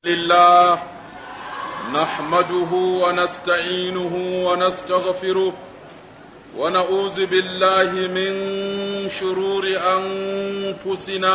لله نحمده ونستعينه ونستغفره ونعوذ بالله من شرور أنفسنا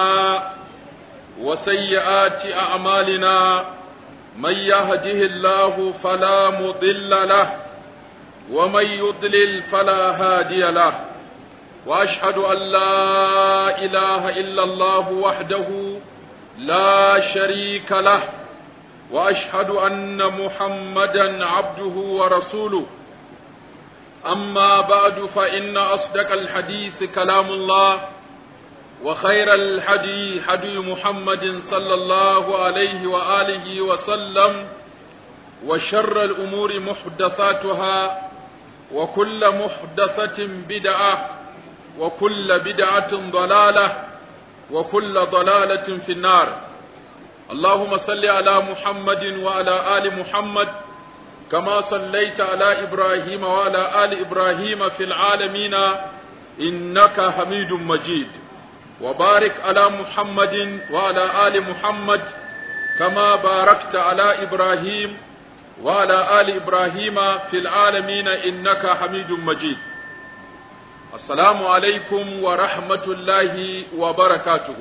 وسيئات أعمالنا من يهده الله فلا مضل له ومن يضلل فلا هادي له وأشهد أن لا إله إلا الله وحده لا شريك له واشهد ان محمدا عبده ورسوله اما بعد فان اصدق الحديث كلام الله وخير الحدي حدي محمد صلى الله عليه واله وسلم وشر الامور محدثاتها وكل محدثه بدعه وكل بدعه ضلاله وكل ضلاله في النار اللهم صل على محمد وعلى آل محمد كما صليت على إبراهيم وعلى آل إبراهيم في العالمين إنك حميد مجيد وبارك على محمد وعلى آل محمد كما باركت على إبراهيم وعلى آل إبراهيم في العالمين إنك حميد مجيد السلام عليكم ورحمة الله وبركاته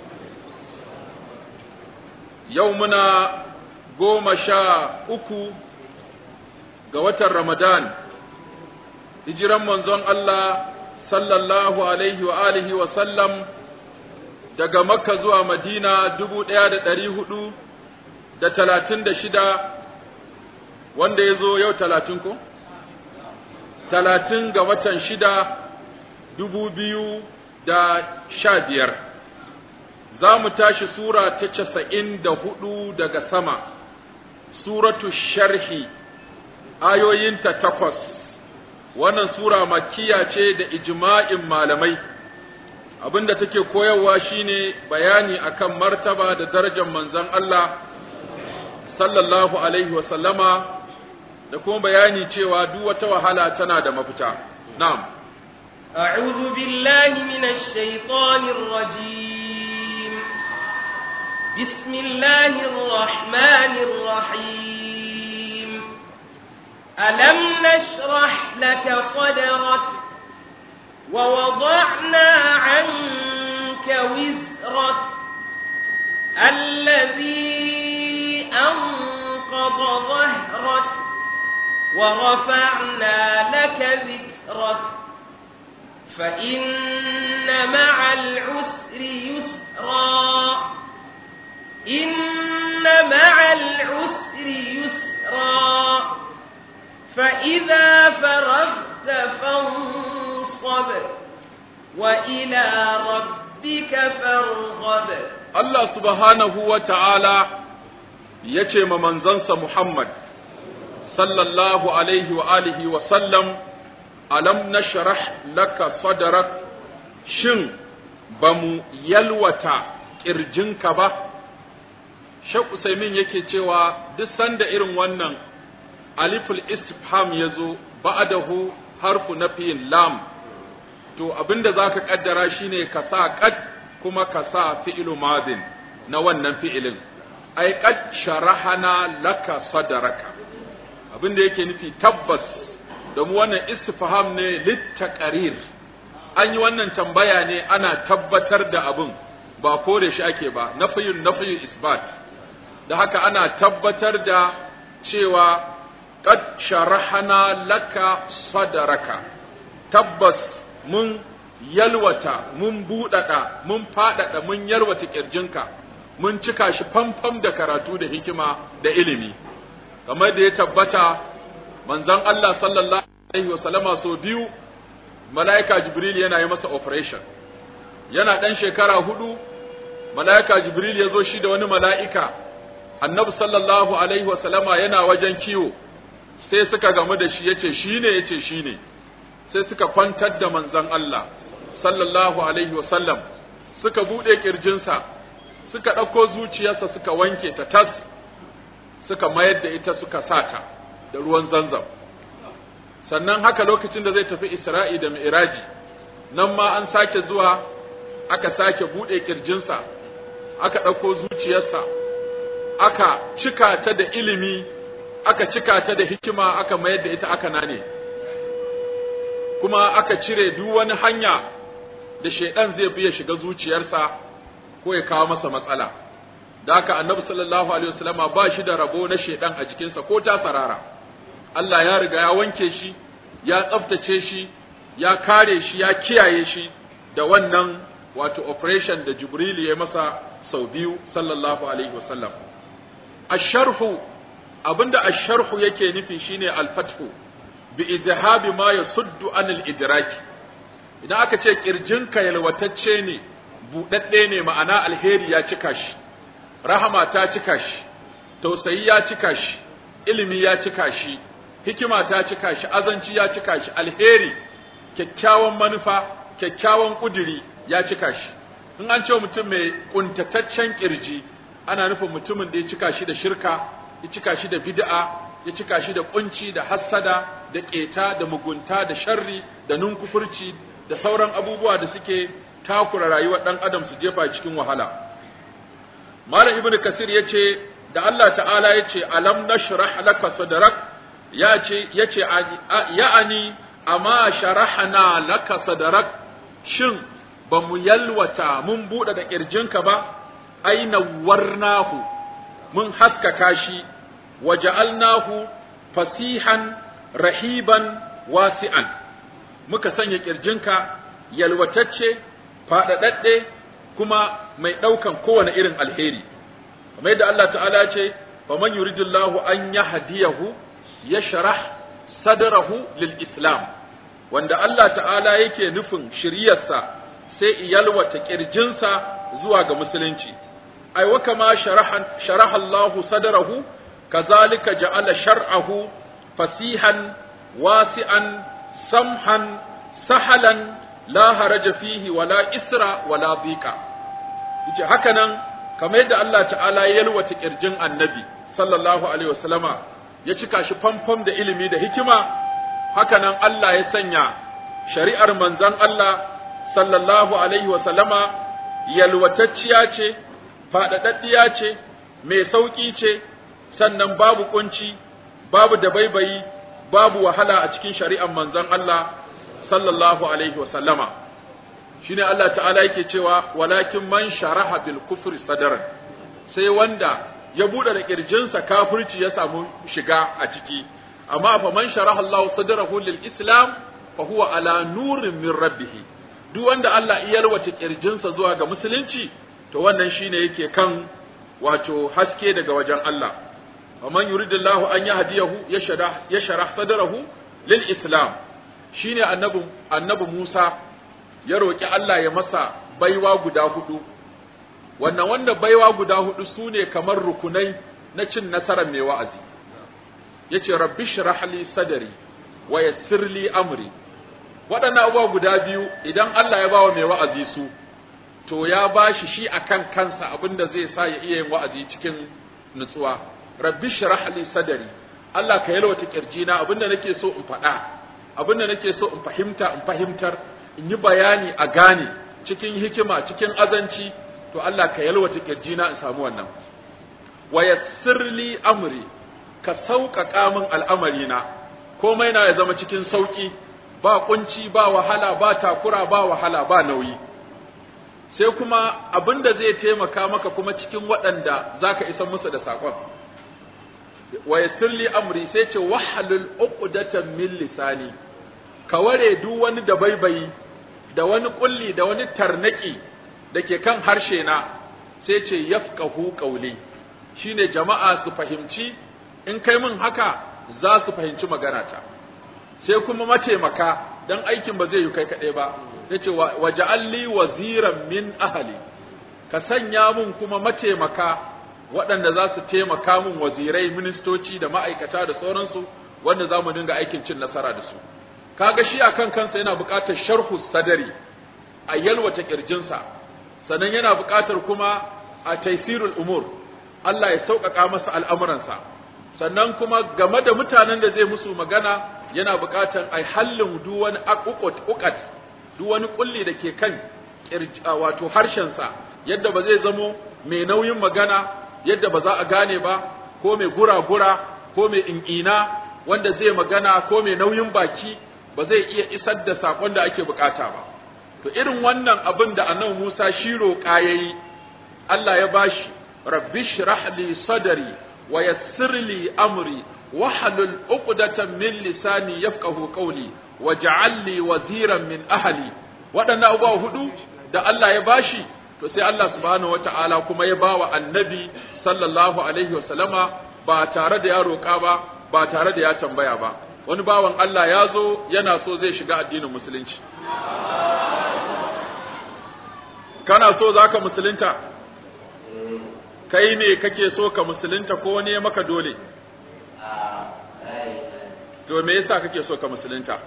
yau muna goma sha uku ga watan Ramadan, hijiran manzon Allah sallallahu alaihi wa alihi wa sallam daga Makka zuwa Madina dubu ɗaya da ɗari hudu da talatin da shida wanda ya zo yau talatin ko? Talatin ga watan shida dubu biyu da sha biyar. za mu tashi sura ta casa'in da hudu daga sama, suratu sharhi, ayoyinta takwas, wannan sura makiya ce da ijma'in malamai, abinda take koyarwa shine bayani akan martaba da darajar manzon Allah, sallallahu Alaihi wasallama, da kuma bayani cewa duk wata wahala tana da mafita. Na'am. أعوذ بالله من الشيطان الرجيم بسم الله الرحمن الرحيم ألم نشرح لك صدرك ووضعنا عنك وزرك الذي أنقض ظهرك ورفعنا لك ذكرك فإن مع العسر يسرا إن مع العسر يسرا فإذا فرغت فانصب وإلى ربك فارغب الله سبحانه وتعالى yace ma manzansa Muhammad sallallahu alaihi wa alihi wa sallam alam nashrah laka sadrak shin bamu yalwata kirjinka ba Sheikh Usaimin yake cewa duk sanda irin wannan aliful istifham yazo ba'dahu harfu nafiyin lam to abinda zaka kaddara shine ka sa qad kuma ka sa fi'lu madin na wannan fi'ilin ai qad sharahana laka sadraka abinda yake nufi tabbas domin wannan istifham ne littaqarir an yi wannan tambaya ne ana tabbatar da abin ba kore shi ake ba nafiyun nafiyun isbat da haka ana tabbatar da cewa qad sharahana laka sadaraka tabbas mun yalwata mun buɗaɗa mun faɗaɗa mun yalwata ƙirjinka mun cika shi famfam da karatu da hikima da ilimi kamar da ya tabbata manzon Allah sallallahu alaihi wasallama so biyu mala'ika jibril yana yi masa operation yana ɗan shekara hudu mala'ika jibril ya zo shi da wani mala'ika annabi sallallahu alaihi wasallama yana wajen kiwo sai suka gamu da shi yace shine yace shine sai suka kwantar da manzon Allah sallallahu alaihi wasallam suka bude kirjinsa suka ɗauko zuciyarsa suka wanke ta tas suka mayar da ita suka sata da ruwan zanzam sannan haka lokacin da zai tafi Isra'i da Mi'raji nan ma an sake zuwa aka sake bude kirjinsa aka ɗauko zuciyarsa aka cika ta da ilimi aka cika ta da hikima aka mayar da ita aka nane kuma aka cire duk wani hanya da shaidan zai bi ya shiga zuciyarsa ko ya kawo masa matsala da haka annabi sallallahu alaihi wasallama ba shi da rabo na shaidan a jikinsa ko ta sarara Allah ya riga ya wanke shi ya tsaftace shi ya kare shi ya kiyaye shi da wannan wato operation da Jibril ya masa sau biyu sallallahu alaihi wasallam asharhu abinda asharhu yake nufi shine al-fathu bi izhabi ma yasuddu anil idraki idan aka ce kirjinka yalwatacce ne budadde ne ma'ana alheri ya cika shi rahama ta cika shi tausayi ya cika shi ilimi ya cika shi hikima ta cika shi azanci ya cika shi alheri kyakkyawan manufa kyakkyawan kuduri ya cika shi in an ce mutum mai kuntataccen kirji ana nufin mutumin da ya cika shi da shirka ya cika shi da bid'a ya cika shi da kunci da hassada da keta da mugunta da sharri da nunkufurci da sauran abubuwa da suke takura rayuwar dan adam su jefa cikin wahala malam ibnu kasir yace da Allah ta'ala yace alam nashrah laka sadrak yace yace ya'ani amma sharahna laka sadrak shin ba mu yalwata mun buɗe da ƙirjinka ba aina warnahu mun haskaka shi waja'alnahu fasihan rahiban wasi'an muka sanya ƙirjinka yalwatacce faɗaɗaɗɗe kuma mai ɗaukan kowane irin alheri kamar yadda Allah ta'ala ce faman yuridullahu an yahdiyahu yashrah sadrahu lil islam wanda Allah ta'ala yake nufin shiryarsa sai iyalwata kirjinsa zuwa ga musulunci ai wa kama sharaha Allah sadrahu kazalika ja'ala shar'ahu fasihan wasi'an samhan sahalan la haraja fihi wala isra wala dhiqa yace haka nan kamar yadda Allah ta'ala ya yalwata kirjin annabi sallallahu alaihi wasallama ya cika shi famfam da ilimi da hikima haka nan Allah ya sanya shari'ar manzon Allah sallallahu alaihi wa sallama yalwatacciya ce faɗaɗaɗɗiya ce mai sauƙi ce sannan babu kunci babu dabaibayi babu wahala a cikin shari'ar manzon Allah sallallahu alaihi wa sallama shine Allah ta'ala yake cewa walakin man sharaha bil kufri sadran sai wanda ya bude da kirjinsa kafirci ya samu shiga a ciki amma fa man sharaha Allah sadrahu lil islam fa huwa ala nurin min rabbih duk wanda Allah ya yalwata kirjinsa zuwa ga musulunci to wannan shine yake kan wato haske daga wajen Allah wa man yuridullahu an yahdiyahu yashrah yashrah sadrahu lil islam shine annabi annabi Musa ya roki Allah ya masa baiwa guda hudu wannan wanda baiwa guda hudu sune kamar rukunai na cin nasarar mai wa'azi yace rabbi shrah li sadri wa yassir li amri waɗannan abubuwa guda biyu idan Allah ya bawa mai wa'azi su to ya bashi shi akan kansa abinda zai sa ya iya yin wa'azi cikin nutsuwa rabbi shrah li sadri Allah ka yalwata kirjina abinda nake so in faɗa abinda nake so in fahimta in fahimtar in yi bayani a gane cikin hikima cikin azanci to Allah ka yalwata kirjina in samu wannan wa yassir li amri ka sauƙaƙa min al'amarina komai na ya zama cikin sauƙi ba kunci ba wahala ba takura ba wahala ba nauyi sai kuma abin da zai taimaka maka kuma cikin waɗanda za ka isa musu da saƙon wa yassir li amri sai ce wahalul uqdatan min lisani ka ware duk wani da baibayi da wani kulli da wani tarnaki da ke kan harshe na sai ce yafqahu qawli shine jama'a su fahimci in kai min haka za su fahimci maganata sai kuma mataimaka dan aikin ba zai yi kai kaɗai ba yace waja'alli waziran min ahli ka sanya mun kuma mataimaka waɗanda za su taimaka mun wazirai ministoci da ma'aikata da sauransu wanda za mu dinga aikin cin nasara da su kaga shi akan kansa yana buƙatar sharhu sadari a yalwata kirjinsa sannan yana buƙatar kuma a taisirul umur Allah ya sauƙaƙa masa al'amuransa sannan kuma game da mutanen da zai musu magana yana buƙatar a hallin duk wani uƙat duk wani kulli da ke kan wato harshensa yadda ba zai zamo mai nauyin magana yadda ba za a gane ba ko mai gura-gura ko mai in'ina wanda zai magana ko mai nauyin baki ba zai iya isar da sakon da ake bukata ba to irin wannan abin da annabi Musa shi roƙa yayi Allah ya bashi rabbi shrah li sadri wa yassir li amri wahlul uqdatan min lisani yafqahu qawli waj'al li waziran min ahli waɗannan abubuwa hudu da Allah ya bashi to sai Allah subhanahu wata'ala kuma ya bawa annabi sallallahu alaihi wasallama ba tare da ya roƙa ba ba tare da ya tambaya ba wani bawan Allah ya zo yana so zai shiga addinin musulunci kana so zaka musulunta kai ne kake so ka musulunta ko wani ya maka dole to me yasa kake so ka musulunta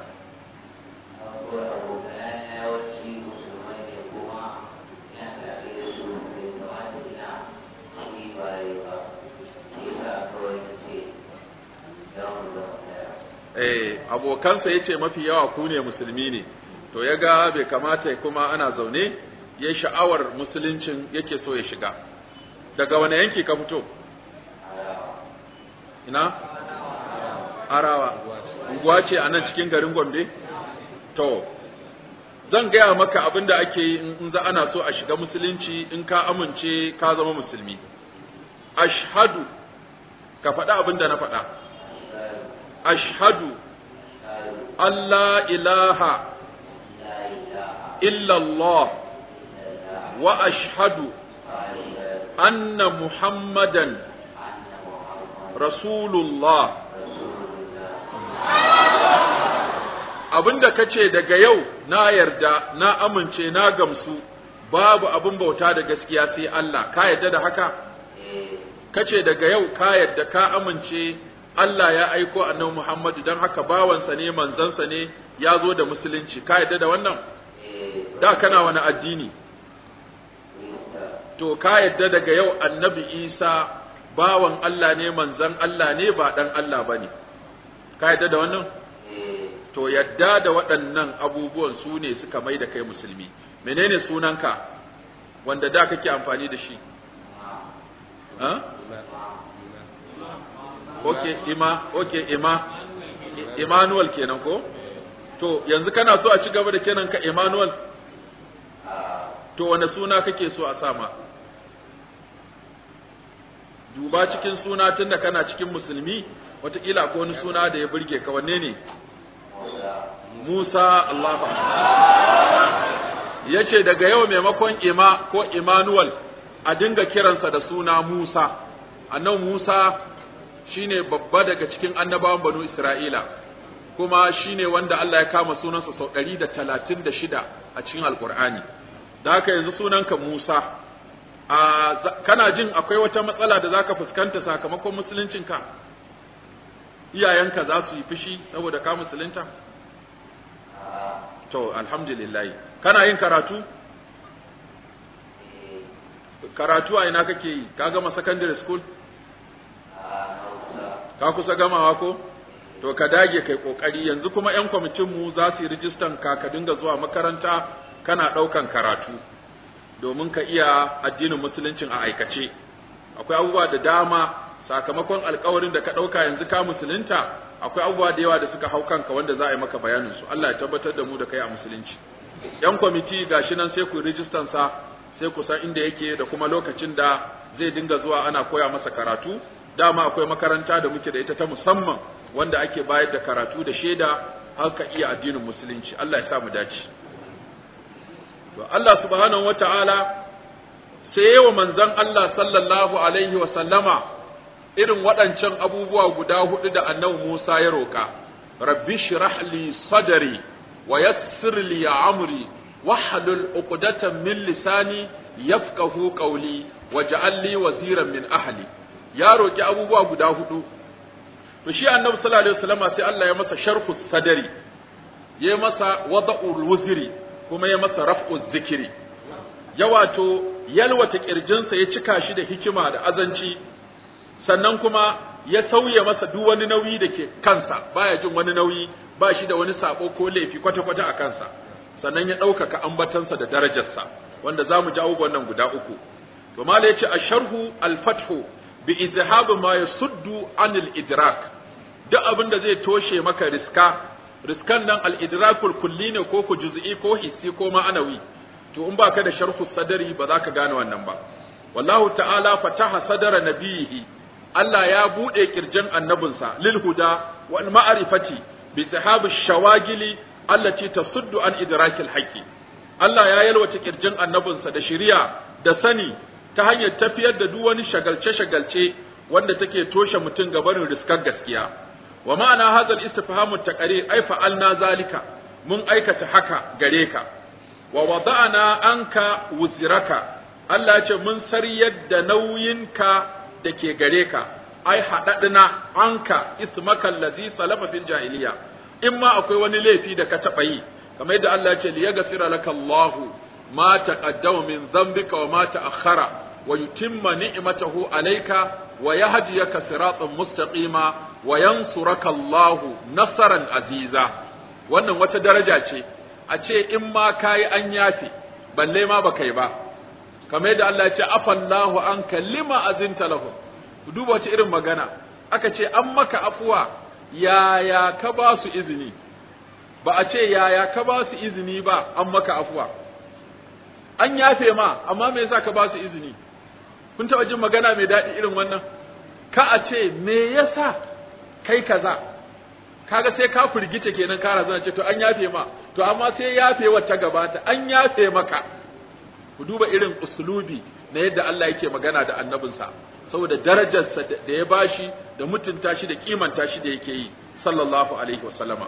eh abokansa yace mafi yawa ku ne musulmi ne to ya ga bai kamata kuma ana zaune ya sha'awar musuluncin yake so ya shiga daga wani yanki ka fito ina arawa unguwa ce a nan cikin garin gombe to zan gaya maka abin da ake yi in za ana so a shiga musulunci in ka amince ka zama musulmi ashhadu ka faɗa abin da na faɗa ashhadu Allah ilaha illallah wa ashhadu anna muhammadan rasulullah abinda kace daga yau na yarda na amince na gamsu babu abin bauta da gaskiya sai Allah ka yarda da haka kace daga yau ka yarda ka amince Allah ya aiko annabi Muhammadu don haka bawansa ne manzansa ne ya zo da musulunci ka yarda da wannan da kana wani addini to ka yarda daga yau annabi Isa bawan Allah ne manzan Allah ne ba dan Allah bane ka yarda da wannan to yadda da waɗannan abubuwan su ne suka mai da kai musulmi menene sunanka wanda da kake amfani da shi ha okay ima okay ima Emmanuel kenan ko to yanzu kana so a ci gaba da kenan ka Emmanuel to wane suna kake so a sama duba cikin suna tunda kana cikin musulmi wataƙila ko wani suna da ya burge ka wanne ne Musa Allah ya ce daga yau maimakon ima ko Emmanuel a dinga kiransa da suna Musa annan Musa shine babba daga cikin annabawan banu Isra'ila kuma shine wanda Allah ya kama sunansa sau ɗari da talatin da shida a cikin Alƙur'ani da haka yanzu sunanka Musa a kana jin akwai wata matsala da zaka fuskanta sakamakon musuluncinka iyayenka za su yi fushi saboda ka musulunta to alhamdulillah kana yin karatu karatu a ina kake yi ka gama secondary school ka kusa gamawa ko to ka dage kai kokari yanzu kuma yan kwamitin mu za su yi rijistan ka ka dinga zuwa makaranta kana daukan karatu domin ka iya addinin musuluncin a aikace akwai abubuwa da dama sakamakon alkawarin da ka dauka yanzu ka musulunta akwai abubuwa da yawa da suka hau kanka wanda za a yi maka bayanin su Allah ya tabbatar da mu da kai a musulunci yan kwamiti gashi nan sai ku rijistan sa sai ku san inda yake da kuma lokacin da zai dinga zuwa ana koya masa karatu dama akwai makaranta da muke da ita ta musamman wanda ake bayar da karatu da shaida har ka iya addinin musulunci Allah ya sa mu dace to Allah subhanahu wataala sai wa manzon Allah sallallahu alaihi wa sallama irin waɗancan abubuwa guda hudu da annabi Musa ya roƙa rabbi shrah li sadri wa yassir li amri wahlul uqdatan min lisani yafqahu qawli waj'al li waziran min ahli ya roki abubuwa guda hudu to shi annabi sallallahu alaihi wasallama sai Allah ya masa sharhu sadari ya masa wada'ul wuzri kuma ya masa raf'u zikiri ya wato yalwata kirjinsa ya cika shi da hikima da azanci sannan kuma ya sauya masa duk wani nauyi da ke kansa baya jin wani nauyi ba shi da wani sabo ko laifi kwata-kwata a kansa sannan ya ɗaukaka ambatansa da darajarsa wanda za mu ji abubuwan nan guda uku to mala yace asharhu al-fathu bi izhab ma yasuddu anil idrak duk abin da zai toshe maka riska riskan nan al-idrakul kulli ne ko ku juz'i ko hissi ko ma'anawi to in baka da sharhu sadari ba za ka gane wannan ba wallahu ta'ala fataha sadara nabiyihi Allah ya bude kirjin annabinsa lil huda wal ma'rifati bi sahabi shawagili allati tasuddu an idrakil haqqi Allah ya yalwace kirjin annabinsa da shari'a da sani ta hanyar tafiyar da duk wani shagalce-shagalce wanda take toshe mutum gabanin riskar gaskiya wa ma'ana hadha al-istifhamu taqrir ay fa'alna zalika mun aikata haka gare ka wa wada'na anka wuziraka Allah ya ce mun sariyar da nauyinka da ke gare ka ai haɗaɗina anka ismaka allazi salafa fil jahiliya in ma akwai wani laifi da ka taɓa yi kamar yadda Allah ya ce li yaghfira laka Allahu ma taqaddama min dhanbika wa ma ta'akhkhara wa yutimma ni'matahu alayka wa yahdiyaka siratan mustaqima wa yansuraka Allahu nasaran aziza wannan wata daraja ce a ce in ma kayi an yafe balle ma baka yi ba kamar yadda Allah ya ce afallahu an lima azinta lahu ku duba wace irin magana aka ce an maka afuwa yaya ka ba su izini ba a ce yaya ka ba su izini ba an maka afuwa an yafe ma amma me yasa ka ba su izini kun taɓa jin magana mai daɗi irin wannan ka a ce me yasa kai kaza kaga sai ka firgita kenan ka razana ce to an yafe ma to amma sai yafe wata gabata an yafe maka ku duba irin uslubi na yadda Allah yake magana da annabinsa saboda darajarsa da ya bashi da mutunta shi da kimanta shi da yake yi sallallahu alaihi wasallama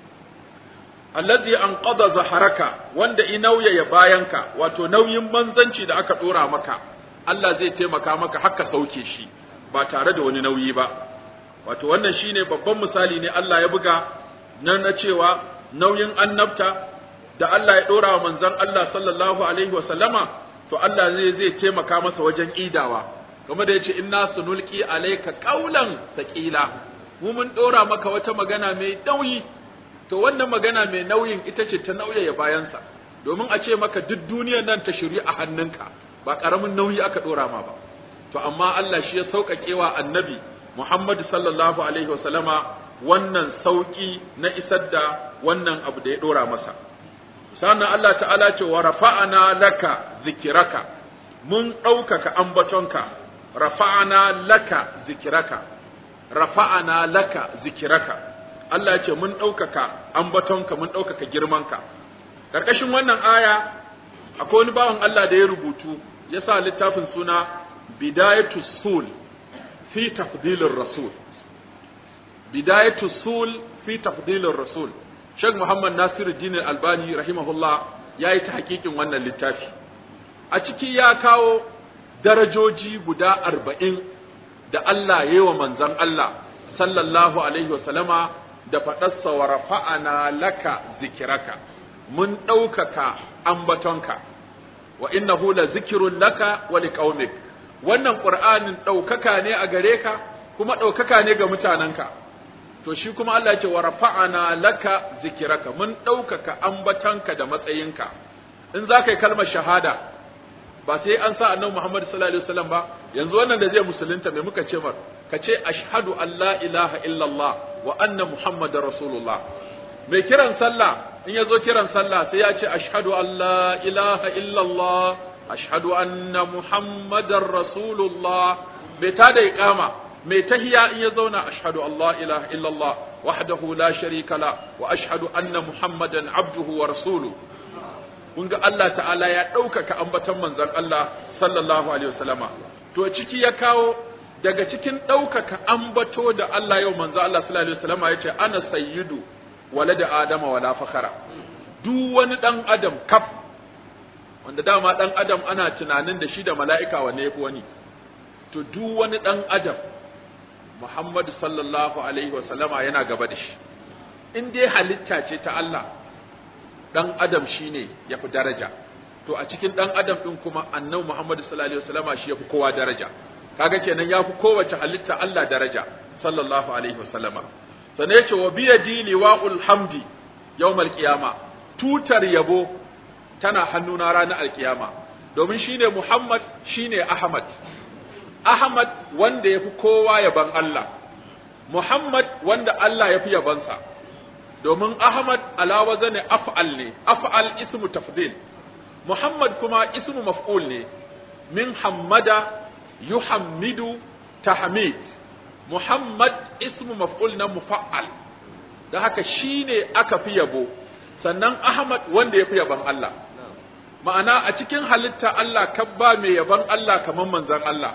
allazi anqadha zaharaka wanda inauya ya bayanka wato nauyin manzanci da aka dora maka Allah zai taimaka maka haka sauke shi ba tare da wani nauyi ba wato wannan shine babban misali ne Allah ya buga nan na cewa nauyin annabta da Allah ya dora wa manzon Allah sallallahu alaihi wa sallama to Allah zai zai taimaka masa wajen idawa kamar da yace inna sunulqi alayka qawlan saqila mu mun dora maka wata magana mai nauyi to wannan magana mai nauyin ita ce ta nauyaya bayansa domin a ce maka duk duniyar nan ta shiri a hannunka ba karamin nauyi aka dora ma ba to amma Allah shi ya sauƙaƙe wa annabi Muhammad sallallahu alaihi wasallama wannan sauƙi na isar da wannan abu da ya dora masa sannan Allah ta'ala ce wa rafa'ana laka zikiraka mun ɗaukaka ambatonka rafa'ana laka zikiraka rafa'ana laka zikiraka Allah ce mun ɗaukaka ambatonka mun ɗaukaka girmanka ƙarƙashin wannan aya akwai wani bawan Allah da ya rubutu ya sa littafin suna bidayatu sul fi tafdilir rasul bidayatu sul fi tafdilir rasul Sheikh Muhammad Nasiruddin Albani rahimahullah ya yi ta hakikin wannan littafi a ciki ya kawo darajoji guda arba'in da Allah ya yi wa manzon Allah sallallahu alaihi wasallama da faɗarsa wa rafa'ana laka zikiraka mun ɗaukaka ambatonka wa innahu la zikirun laka wa liqaumik wannan qur'anin ɗaukaka ne a gare ka kuma ɗaukaka ne ga mutanenka to shi kuma Allah ya ce wa rafa'ana laka zikiraka mun ɗaukaka ambatonka da matsayinka in za ka yi kalmar shahada ba sai an sa annabi Muhammad sallallahu alaihi wasallam ba yanzu wannan da zai musulunta me muka ce mar ka ce ashhadu an la ilaha illallah wa anna muhammadar rasulullah mai kiran sallah in ya zo kiran sallah sai ya ce ashhadu an la ilaha illallah ashhadu anna muhammadar rasulullah bai ta da iqama mai tahiya in ya zauna ashhadu an la ilaha illallah wahdahu la sharika la wa ashhadu anna muhammadan abduhu wa rasuluhu kun ga Allah ta'ala ya ɗaukaka ambaton manzon Allah sallallahu alaihi wasallama to ciki ya kawo daga cikin ɗaukaka ambato da Allah yau manzon Allah sallallahu alaihi wasallama ya ce ana sayyidu walada adama wala fakhara duk wani dan adam kaf wanda dama dan adam ana tunanin da shi da mala'ika wanne yafi wani to duk wani dan adam Muhammad sallallahu alaihi wasallama yana gaba da shi in dai halitta ce ta Allah dan adam shine yafi daraja to a cikin dan adam din kuma annabi Muhammad sallallahu alaihi wasallama shi yafi kowa daraja kaga kenan yafi kowace halitta Allah daraja sallallahu alaihi wasallama sannan yace wa biyadi liwa'ul hamdi yawmal qiyama tutar yabo tana hannuna ranar alkiyama domin shine Muhammad shine Ahmad Ahmad wanda yafi kowa yaban Allah Muhammad wanda Allah yafi yabansa domin Ahmad ala wazani af'al ne af'al ismu tafdil Muhammad kuma ismu maf'ul ne min hammada yuhammidu tahmid Muhammad ismu maf'ul na mufa'al da haka shine aka fi yabo sannan Ahmad wanda ya fi yaban Allah ma'ana a cikin halitta Allah kabba mai yaban Allah kamar manzon Allah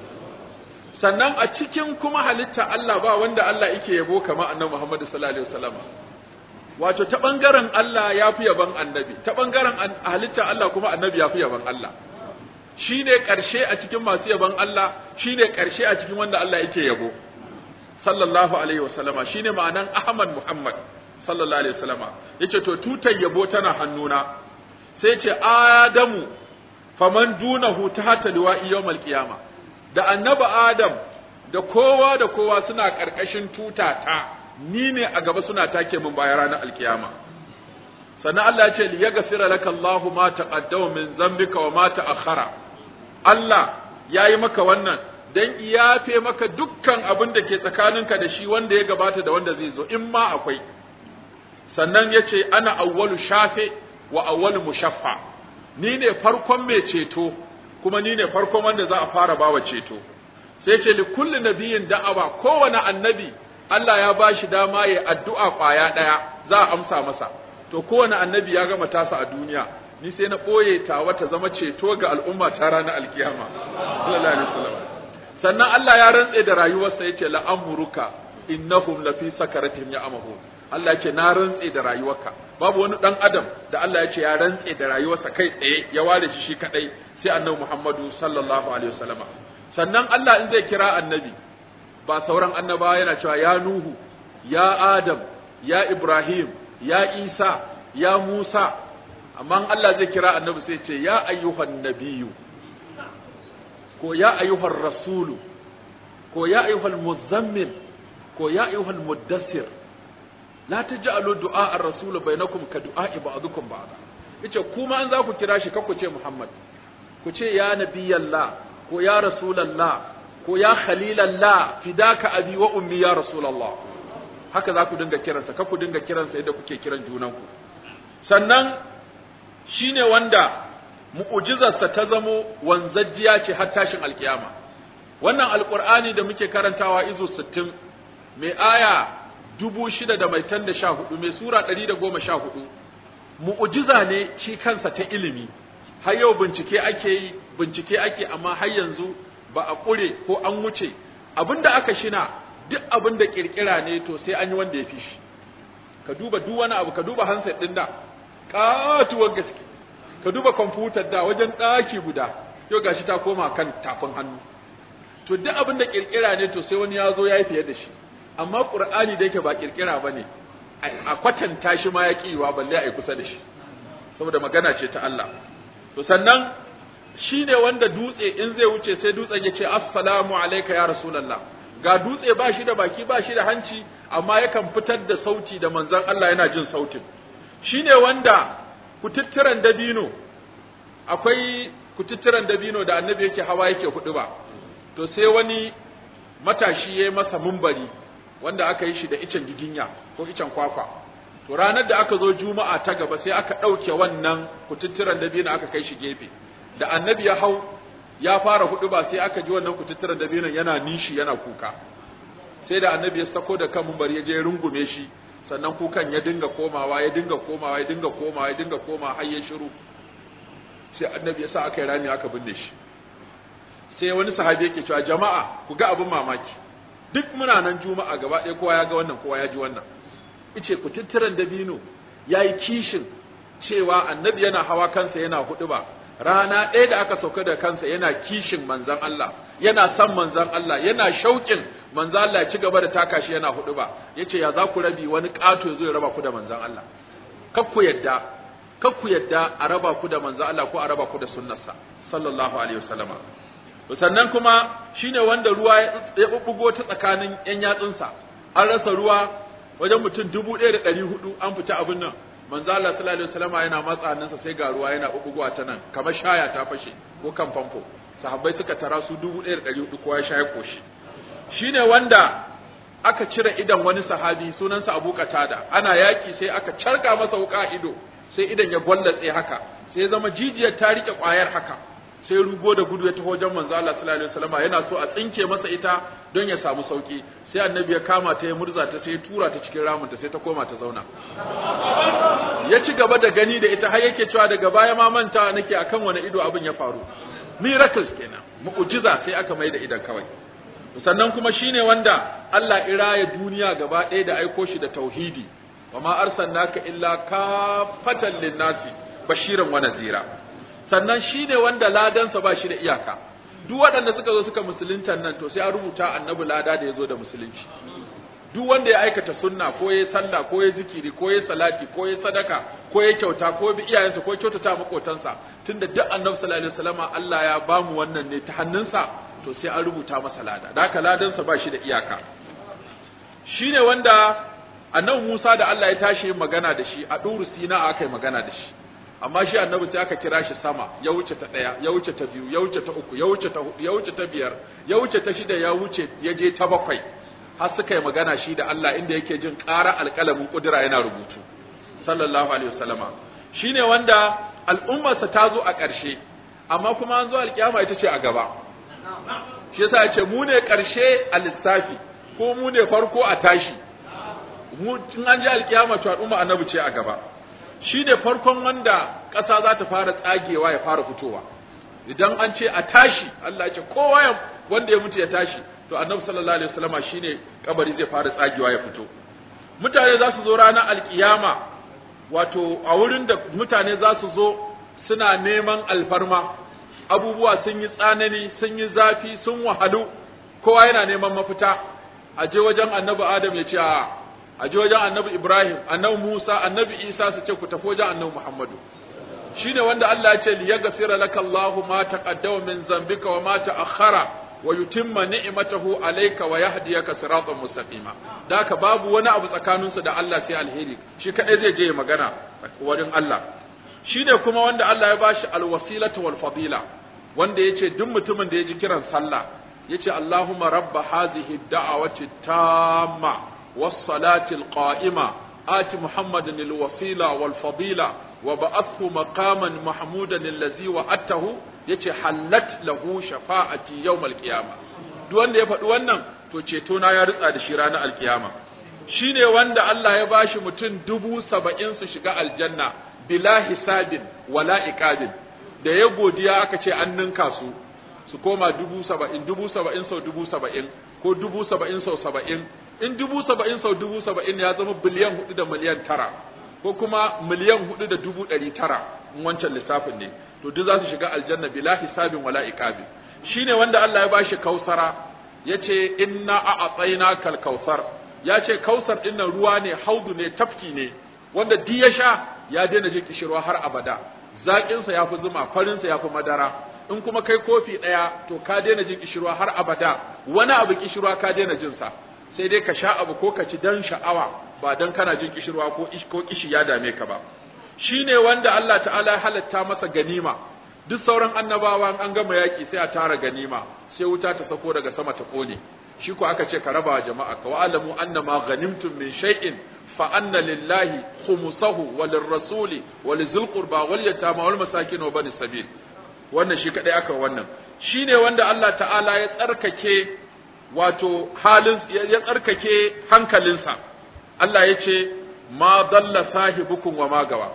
sannan a cikin kuma halitta Allah ba wanda Allah yake yabo kamar annabi Muhammad sallallahu alaihi wasallam wato ta bangaren Allah ya fi yaban annabi ta bangaren halitta Allah kuma annabi ya fi yaban Allah shine karshe a cikin masu yaban Allah shine karshe a cikin wanda Allah yake yabo sallallahu alaihi wasallama shine ma'anan Ahmad Muhammad sallallahu alaihi wasallama yace to tutar yabo tana hannuna sai ce Adamu faman dunahu tahta liwa'i yawmal qiyama da annabi Adam da kowa da kowa suna karkashin tuta ta ni ne a gaba suna take min bayan ranar alkiyama sannan Allah ya ce li yaghfira laka Allahu ma taqaddama min zambika wa ma ta'akhkhara Allah yayi maka wannan dan iyafe maka dukkan abin da ke tsakaninka da shi wanda ya gabata da wanda zai zo in ma akwai sannan ya ce ana awwalu shafe wa awwalu mushaffa ni ne farkon mai ceto kuma ni ne farkon wanda za a fara bawa ceto sai ce li kulli nabiyin da'awa kowane annabi Allah ya ba shi dama ya addu'a kwaya ɗaya za a amsa masa to kowane annabi ya gama tasa a duniya ni sai na ɓoye ta wata zama ceto ga al'umma ta ranar alkiyama sallallahu alaihi wasallam sannan Allah ya rantse da rayuwarsa yace la amruka innahum lafi sakaratihim ya amahu Allah yace na rantse da rayuwarka babu wani dan adam da Allah yace ya rantse da rayuwarsa kai tsaye ya ware shi shi kadai sai annabi Muhammadu sallallahu alaihi wasallama sannan Allah in zai kira annabi ba sauran annabawa yana cewa ya Nuhu ya Adam ya Ibrahim ya Isa ya Musa amma Allah zai kira annabi sai ce ya ayyuhan nabiyyu ko ya ayyuhar rasulu ko ya ayyuhal muzammil ko ya ayyuhal muddassir la taj'alu du'a ar-rasul bainakum ka du'a ba'dukum ba'da yace kuma an za ku kira shi ku ce Muhammad ku ce ya nabiyallah ko ya rasulallah ko ya khalilallah fidaka abi wa ummi ya rasulullah haka za ku dinga kiransa ka ku dinga kiransa yadda kuke kiran junanku sannan shine wanda mu'ujizarsa ta zamo wanzajjiya ce har tashin alkiyama wannan alqur'ani da muke karantawa izu 60 mai aya dubu shida da mai tan da sha hudu mai sura ɗari da goma sha hudu mu'ujiza ne shi kansa ta ilimi har yau bincike ake yi bincike ake amma har yanzu ba a ƙure ko an wuce abinda aka shina duk abin da ƙirƙira ne to sai an yi wanda ya fi shi ka duba duk wani abu ka duba handset ɗin da ƙatuwar gaske ka duba kwamfutar da wajen ɗaki guda yau gashi ta koma kan tafin hannu to duk abin da ƙirƙira ne to sai wani ya zo ya yi fiye da shi amma ƙur'ani da yake ba ƙirƙira ba ne a kwatanta shi ma ya ƙiwa balle a yi kusa da shi saboda magana ce ta Allah to sannan shi ne wanda dutse in zai wuce sai dutsen ya ce assalamu alaika ya rasulallah ga dutse ba shi da baki ba shi da hanci amma yakan fitar da sauti da manzon Allah yana jin sautin shi ne wanda kututturan dabino akwai kututturan dabino da annabi yake hawa yake hudu ba to sai wani matashi ya yi masa mumbari wanda aka yi shi da icen giginya ko icen kwakwa to ranar da aka zo juma'a ta gaba sai aka ɗauke wannan kututturan dabino aka kai shi gefe da annabi ya hau ya fara hudu ba sai aka ji wannan kututturan dabinon yana nishi yana kuka sai da annabi ya sako da kan mumbari ya je rungume shi sannan kukan ya dinga komawa ya dinga komawa ya dinga komawa ya dinga komawa har ya shiru sai annabi ya sa aka yi rami aka binne shi sai wani sahabi yake cewa jama'a ku ga abin mamaki duk muna nan juma'a gaba ɗaya kowa ya ga wannan kowa ya ji wannan ice ku tutturan dabino ya yi kishin cewa annabi yana hawa kansa yana hudu ba rana ɗaya da aka sauka da kansa yana kishin manzan Allah yana son manzan Allah yana shauƙin manzan Allah ya ci gaba da taka shi yana hudu ba yace ya za ku rabi wani ƙato ya zo ya raba ku da manzan Allah kar ku yadda kar ku yadda a raba ku da manzan Allah ko a raba ku da sunnarsa sallallahu alaihi wasallama sannan kuma shine wanda ruwa ya bubbugo ta tsakanin yan yatsunsa an rasa ruwa wajen mutum dubu ɗaya da ɗari hudu an fita abin nan manzo Allah sallallahu alaihi wasallam yana matsa hannunsa sai ga ruwa yana bubugowa ta nan kamar shaya ta fashe ko kan famfo sahabbai suka tara su 1400 kowa ya shaye koshi shine wanda aka cire idan wani sahabi sunansa Abu Qatada ana yaki sai aka carka masa wuka ido sai idan ya gwallatse haka sai ya zama jijiyar ta rike kwayar haka sai rugo da gudu ya taho wajen manzo Allah sallallahu alaihi wasallam yana so a tsinke masa ita don ya samu sauki sai annabi ya kama ta ya murza ta sai ya tura ta cikin ramin ta sai ta koma ta zauna ya ci gaba da gani da ita har yake cewa daga baya ma manta nake akan wani ido abin ya faru miracles kenan mu'jiza sai aka mai da idan kawai sannan kuma shine wanda Allah iraya duniya gaba ɗaya da aiko shi da tauhidi wa ma arsalnaka illa kafatan linnasi bashiran wa nazira sannan shine wanda ladansa ba shi da iyaka duk waɗanda suka zo suka musulunta nan to sai an rubuta annabi lada da ya zo da musulunci duk wanda ya aikata sunna ko ya sallah ko ya zikiri ko ya salati ko ya sadaka ko ya kyauta ko bi iyayensa ko kyautata makotansa tunda duk annabi sallallahu alaihi wasallama Allah ya bamu wannan ne ta hannunsa to sai an rubuta masa lada da haka ladansa ba shi da iyaka shine wanda annabi Musa da Allah ya tashi magana da shi a Duru Sina aka yi magana da shi amma shi annabi sai aka kira shi sama ya wuce ta daya ya wuce ta biyu ya wuce ta uku ya wuce ta hudu ya wuce ta biyar ya wuce ta shida ya wuce ya je ta bakwai har suka yi magana shi da Allah inda yake jin ƙara alƙalamin ƙudura yana rubutu sallallahu alaihi wasallama shine wanda al'ummarsa ta zo a ƙarshe amma kuma an zo alƙiyama ita ce a gaba shi yasa ya ce mu ne ƙarshe a lissafi ko mu ne farko a tashi mu in an ji alƙiyama to al'umma annabi ce a gaba shi ne farkon wanda ƙasa za ta fara tsagewa ya fara fitowa idan an ce a tashi Allah ya ce kowa ya wanda ya mutu ya tashi to annabi sallallahu alaihi wasallama shine kabari zai fara tsagewa ya fito mutane za su zo ranar alkiyama wato a wurin da mutane za su zo suna neman alfarma abubuwa sun yi tsanani sun yi zafi sun wahalu kowa yana neman mafita a je wajen annabi adam ya ce a a je wajen annabi ibrahim annabi musa annabi isa su ce ku tafi wajen annabi muhammadu shine wanda Allah ya ce li yaghfira laka Allahu ma taqaddama min zambika wa ma ta'akhkhara wa yutimma ni'matahu alayka wa yahdiyaka siratan mustaqima da haka babu wani abu tsakaninsu da Allah sai alheri shi kadai zai je magana wurin Allah shine kuma wanda Allah ya bashi alwasilatu wal fadila wanda yace duk mutumin da ya ji kiran sallah yace Allahumma rabba hadhihi da'awati tamma was salati al qa'ima ati muhammadan al wasila wal fadila wa ba'athu maqaman mahmudan allazi wa'atahu yace hallat lahu shafa'ati yawmal qiyama duk wanda ya faɗi wannan to ceto na ya ritsa da shi ranar alkiyama shine wanda Allah ya bashi mutum dubu saba'in su shiga aljanna bila hisabin wala iqabin da ya godiya aka ce an ninka su su koma dubu saba'in dubu saba'in sau dubu saba'in ko dubu saba'in sau saba'in in dubu saba'in sau dubu saba'in ya zama biliyan hudu da miliyan tara ko kuma miliyan hudu da dubu ɗari tara in wancan lissafin ne to duk za su shiga aljanna bila hisabin wala iqabi shine wanda Allah ya bashi kausara yace inna a'tayna kal kausar yace kausar din nan ruwa ne haudu ne tafki ne wanda duk ya sha ya daina jin kishirwa har abada zakin sa yafi zuma farin sa yafi madara in kuma kai kofi daya to ka daina jin kishirwa har abada wani abu kishirwa ka daina jin sa sai dai ka sha abu ko ka ci dan sha'awa ba dan kana jin kishirwa ko ko kishi ya dame ka ba shine wanda Allah ta'ala ya halatta masa ganima duk sauran annabawa an gama yaki sai a tara ganima sai wuta ta sako daga sama ta kone shi ko aka ce ka raba jama'a ka wa'alamu annama ghanimtum min shay'in fa anna lillahi khumsahu wa lirrasuli wa lizil qurba wal yatama wal masakin wa bani sabil wannan shi kadai aka wannan shine wanda Allah ta'ala ya tsarkake wato halin ya tsarkake hankalinsa Allah ya ce ma dalla sahibukum wa ma gawa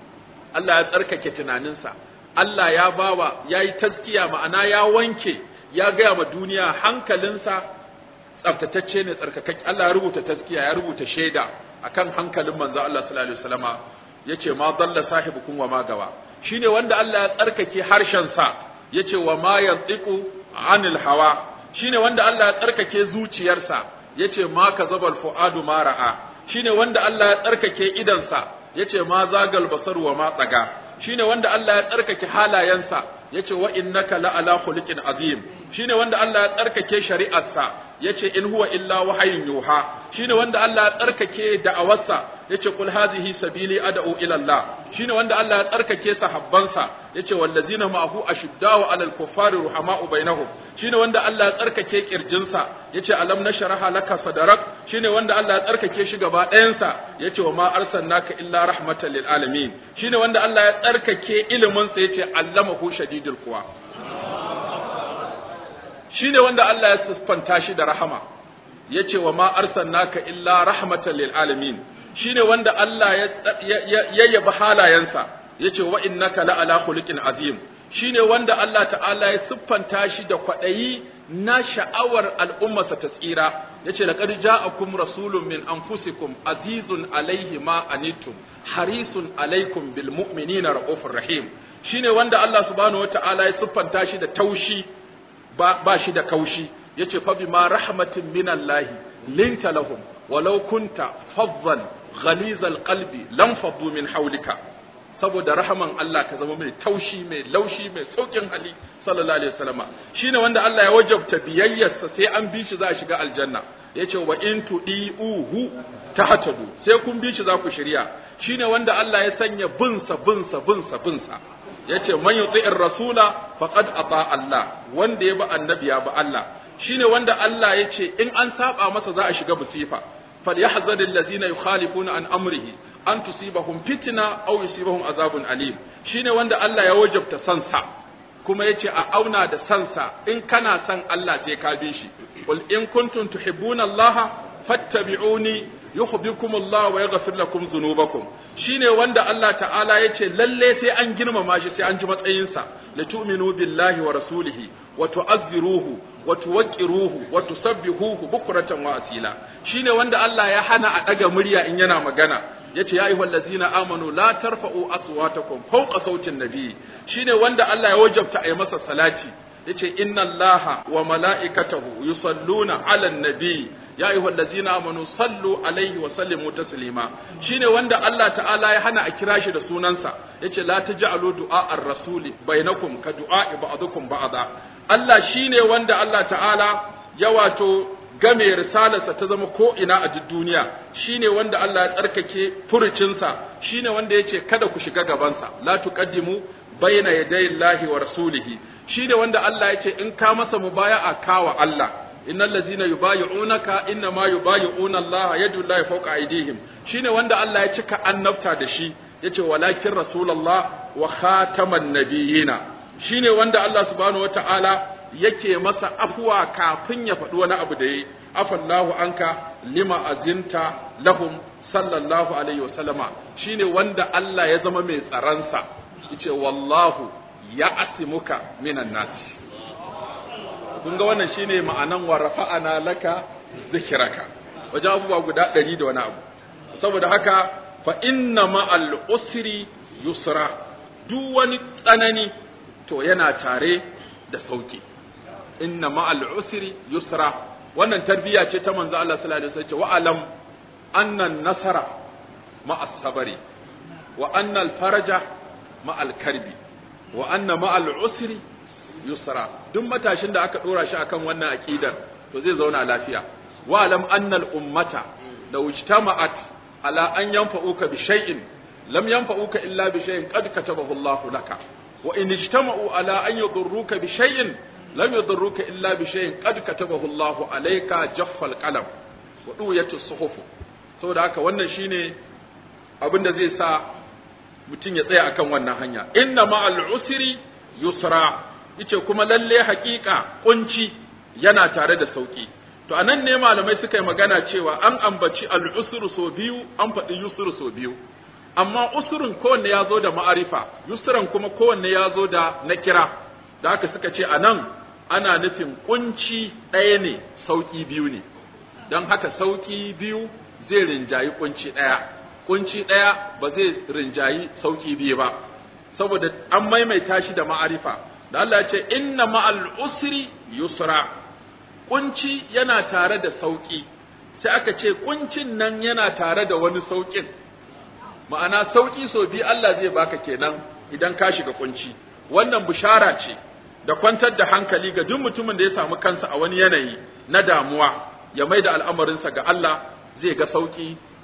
Allah ya tsarkake tunaninsa Allah ya bawa ya yi taskiya ma'ana ya wanke ya gaya ma duniya hankalinsa tsaftatacce ne tsarkakakke Allah ya rubuta taskiya ya rubuta shaida akan hankalin manzo Allah sallallahu alaihi wasallama yace ma dalla sahibukum wa ma gawa shine wanda Allah ya tsarkake harshen sa yace wa ma yantiqu anil hawa shine wanda Allah ya tsarkake zuciyarsa yace ma kazabal fuadu ma ra'a shine wanda Allah ya tsarkake idansa yace ma zagal basar wa ma tsaga shine wanda Allah ya tsarkake halayensa yace wa innaka la ala khuluqin azim shine wanda Allah ya tsarkake shari'arsa yace in huwa illa wahayin yuha shine wanda Allah ya tsarkake da'awarsa yace qul hadhihi sabili ad'u ila Allah shine wanda Allah ya tsarkake sahabbansa yace wallazina ma'ahu ashiddau 'alal kuffari ruhama'u bainahum shine wanda Allah ya tsarkake kirjinsa yace alam nashraha laka sadrak shine wanda Allah ya tsarkake shi gaba ɗayansa yace wa ma arsalnaka illa rahmatan lil alamin shine wanda Allah ya tsarkake ilimin sa yace allamahu shadidul quwa shine wanda Allah ya siffanta shi da rahama yace wa ma arsalnaka illa rahmatan lil alamin shine wanda Allah ya yabi halayensa yace wa innaka la ala khuluqin azim shine wanda Allah ta'ala ya siffanta shi da kwadayi na sha'awar al'ummarsa ta tsira yace laqad ja'akum rasulun min anfusikum azizun alayhi ma anittum harisun alaykum bil mu'minina raufur rahim shine wanda Allah subhanahu wata'ala ya siffanta shi da taushi ba, ba shi da kaushi yace fa bima rahmatin minallahi linta lahum walau kunta faddan ghalizal qalbi lam faddu min hawlika saboda rahaman Allah ka zama mai taushi mai laushi mai saukin hali sallallahu alaihi wasallama shine wanda Allah ya wajabta biyayyarsa sai an bi shi za a shiga aljanna yace wa in tudiuhu tahtadu sai kun bi shi za ku shirya shine wanda Allah ya sanya binsa binsa binsa binsa yace man yuti'ir rasula faqad ata Allah wanda ya bi annabi ya bi Allah shine wanda Allah yace in an saba masa za a shiga musifa فليحذر الذين يخالفون عن أمره أن تصيبهم فتنة أو يصيبهم عذاب أليم شيني وند الله يوجب تسنسا kuma yace a auna da sansa in kana san Allah sai ka bi shi qul in kuntum tuhibbuna Allah fattabi'uni yuhibbukum Allah wa yaghfir lakum dhunubakum shine wanda Allah ta'ala yace lalle sai an girmama shi sai an ji matsayinsa la tu'minu billahi wa rasulihi wa tu'azziruhu wa tuwaqqiruhu wa tusabbihuhu bukratan wa asila shine wanda Allah ya hana a daga murya in yana magana yace ya ayyuhal ladzina amanu la tarfa'u aswatakum fawqa sautin nabiy shine wanda Allah ya wajabta a yi masa salati yace inna allaha wa mala'ikatahu yusalluna 'alan nabiy ya ayyuhal ladzina amanu sallu alaihi wa sallimu taslima shine wanda Allah ta'ala ya hana a kira shi da sunansa yace la taj'alu du'a ar-rasuli bainakum ka du'a ba'dukum ba'da Allah shine wanda Allah ta'ala ya wato game risalarsa ta zama ko ina a duk duniya shine wanda Allah ya tsarkake furucinsa shine wanda yace kada ku shiga gabansa la tuqaddimu bayna yaday Allahi wa rasulihi shine wanda Allah yace in ka masa mubaya'a kawa Allah innal ladzina yubayyi'unaka inna ma yubayyi'una Allah yadu Allahi fawqa aydihim shine wanda Allah ya cika annabta da shi yace walakin rasulullah wa khataman nabiyina shine wanda Allah subhanahu wata'ala yake masa afuwa kafin ya faɗi wani abu da yi afallahu anka lima azinta lahum sallallahu alaihi wasallama shine wanda Allah ya zama mai tsaransa yace wallahu ya asimuka minan nas kun ga wannan shine ma'anan wa rafa'ana laka zikraka wajen abubuwa guda ɗari da wani abu saboda haka fa inna ma'al usri yusra duk wani tsanani to yana tare da sauki inna ma'al usri yusra wannan tarbiyya ce ta manzo Allah sallallahu alaihi wasallam wa alam anna nasara ma'as sabari wa anna al faraja ma'al karbi wa anna ma'al usri yusra duk matashin da aka dora shi akan wannan aqidar to zai zauna lafiya wa alam anna al ummata law ijtama'at ala an yanfa'uka bi shay'in lam yanfa'uka illa bi shay'in qad katabahu Allah laka wa in ijtama'u ala an yadurruka bi shay'in lam yadurruka illa bi shay'in qad katabahu Allah alayka jaffal qalam wa duwayatu suhuf saboda haka wannan shine abin da zai sa mutum ya tsaya akan wannan hanya inna ma'al usri yusra yace kuma lalle hakika kunci yana tare da sauki to anan ne malamai suka yi magana cewa an ambaci al-usru so biyu an faɗi yusru so biyu amma usurin kowanne ya zo da ma'arifa yusran kuma kowanne ya zo da nakira da haka suka ce anan ana nufin kunci ɗaya ne sauki biyu ne don haka sauki biyu zai rinjayi kunci ɗaya kunci ɗaya ba zai rinjayi sauki biyu ba saboda an maimaita shi da ma'arifa da Allah ya ce inna ma'al usri yusra kunci yana tare da sauki sai aka ce kuncin nan yana tare da wani saukin ma'ana sauki so bi Allah zai baka kenan idan ka shiga kunci wannan bishara ce da kwantar da hankali ga duk mutumin da ya samu kansa a wani yanayi na damuwa ya mai da al'amarinsa ga Allah zai ga sauki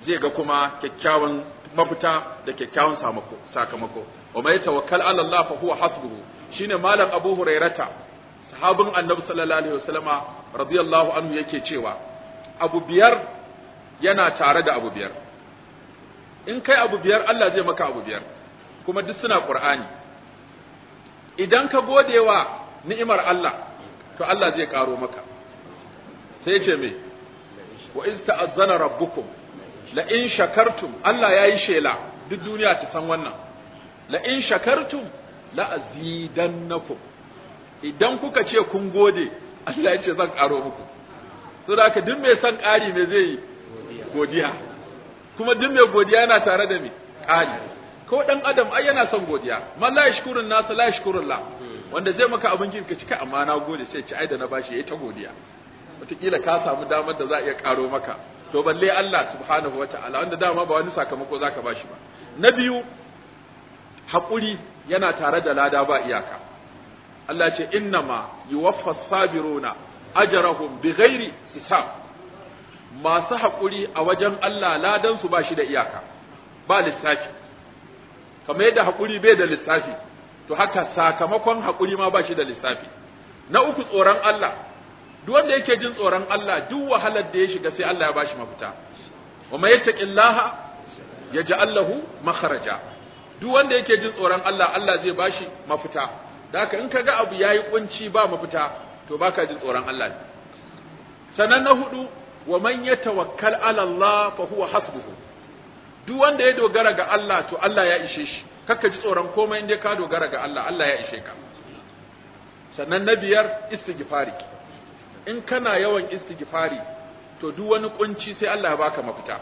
zai ga kuma kyakkyawan mafita da kyakkyawan sakamako wa mai tawakkal ala Allah fa huwa hasbuhu shine malam Abu Hurairata sahabin Annabi sallallahu alaihi wasallama radiyallahu anhu yake cewa abu biyar yana tare da abu biyar in kai abu biyar Allah zai maka abu biyar kuma duk suna Qur'ani idan ka godewa ni'imar Allah to Allah zai karo maka sai ce me wa iz ta'azzana rabbukum la in shakartum Allah yayi shela duk duniya ta san wannan la in shakartum la azidannakum idan kuka ce kun gode Allah ya ce zan karo muku saboda haka duk mai son ƙari me zai yi godiya kuma duk mai godiya yana tare da me ƙari ko dan adam ai yana son godiya man la yashkurun nas la yashkurullah wanda zai maka abin kirka cika amma na gode sai ci ai da na bashi yayi ta godiya wataƙila ka samu damar da za a iya ƙaro maka to balle Allah subhanahu wa ta'ala wanda dama ba wani sakamako zaka bashi ba na biyu haƙuri yana tare da lada ba iyaka Allah ce innama yuwaffa sabiruna ajrahum bighairi hisab masu haƙuri a wajen Allah ladan su ba shi da iyaka ba lissafi kamar yadda haƙuri bai da lissafi to haka sakamakon haƙuri ma ba shi da lissafi na uku tsoron Allah duk wanda yake jin tsoron Allah duk wahalar da ya shiga sai Allah ya bashi mafita wa may yattaqillaha yaj'al lahu makhraja duk wanda yake jin tsoron Allah Allah zai bashi mafita da haka in kaga abu yayi kunci ba mafita to baka jin tsoron Allah ne sanan na hudu wa man yatawakkal ala Allah fa huwa hasbuhu duk wanda ya dogara ga Allah to Allah ya ishe shi kakka ji tsoron komai inda ka dogara ga Allah Allah ya ishe ka sannan na biyar istighfari in kana yawan istighfari to duk wani kunci sai Allah ya baka mafita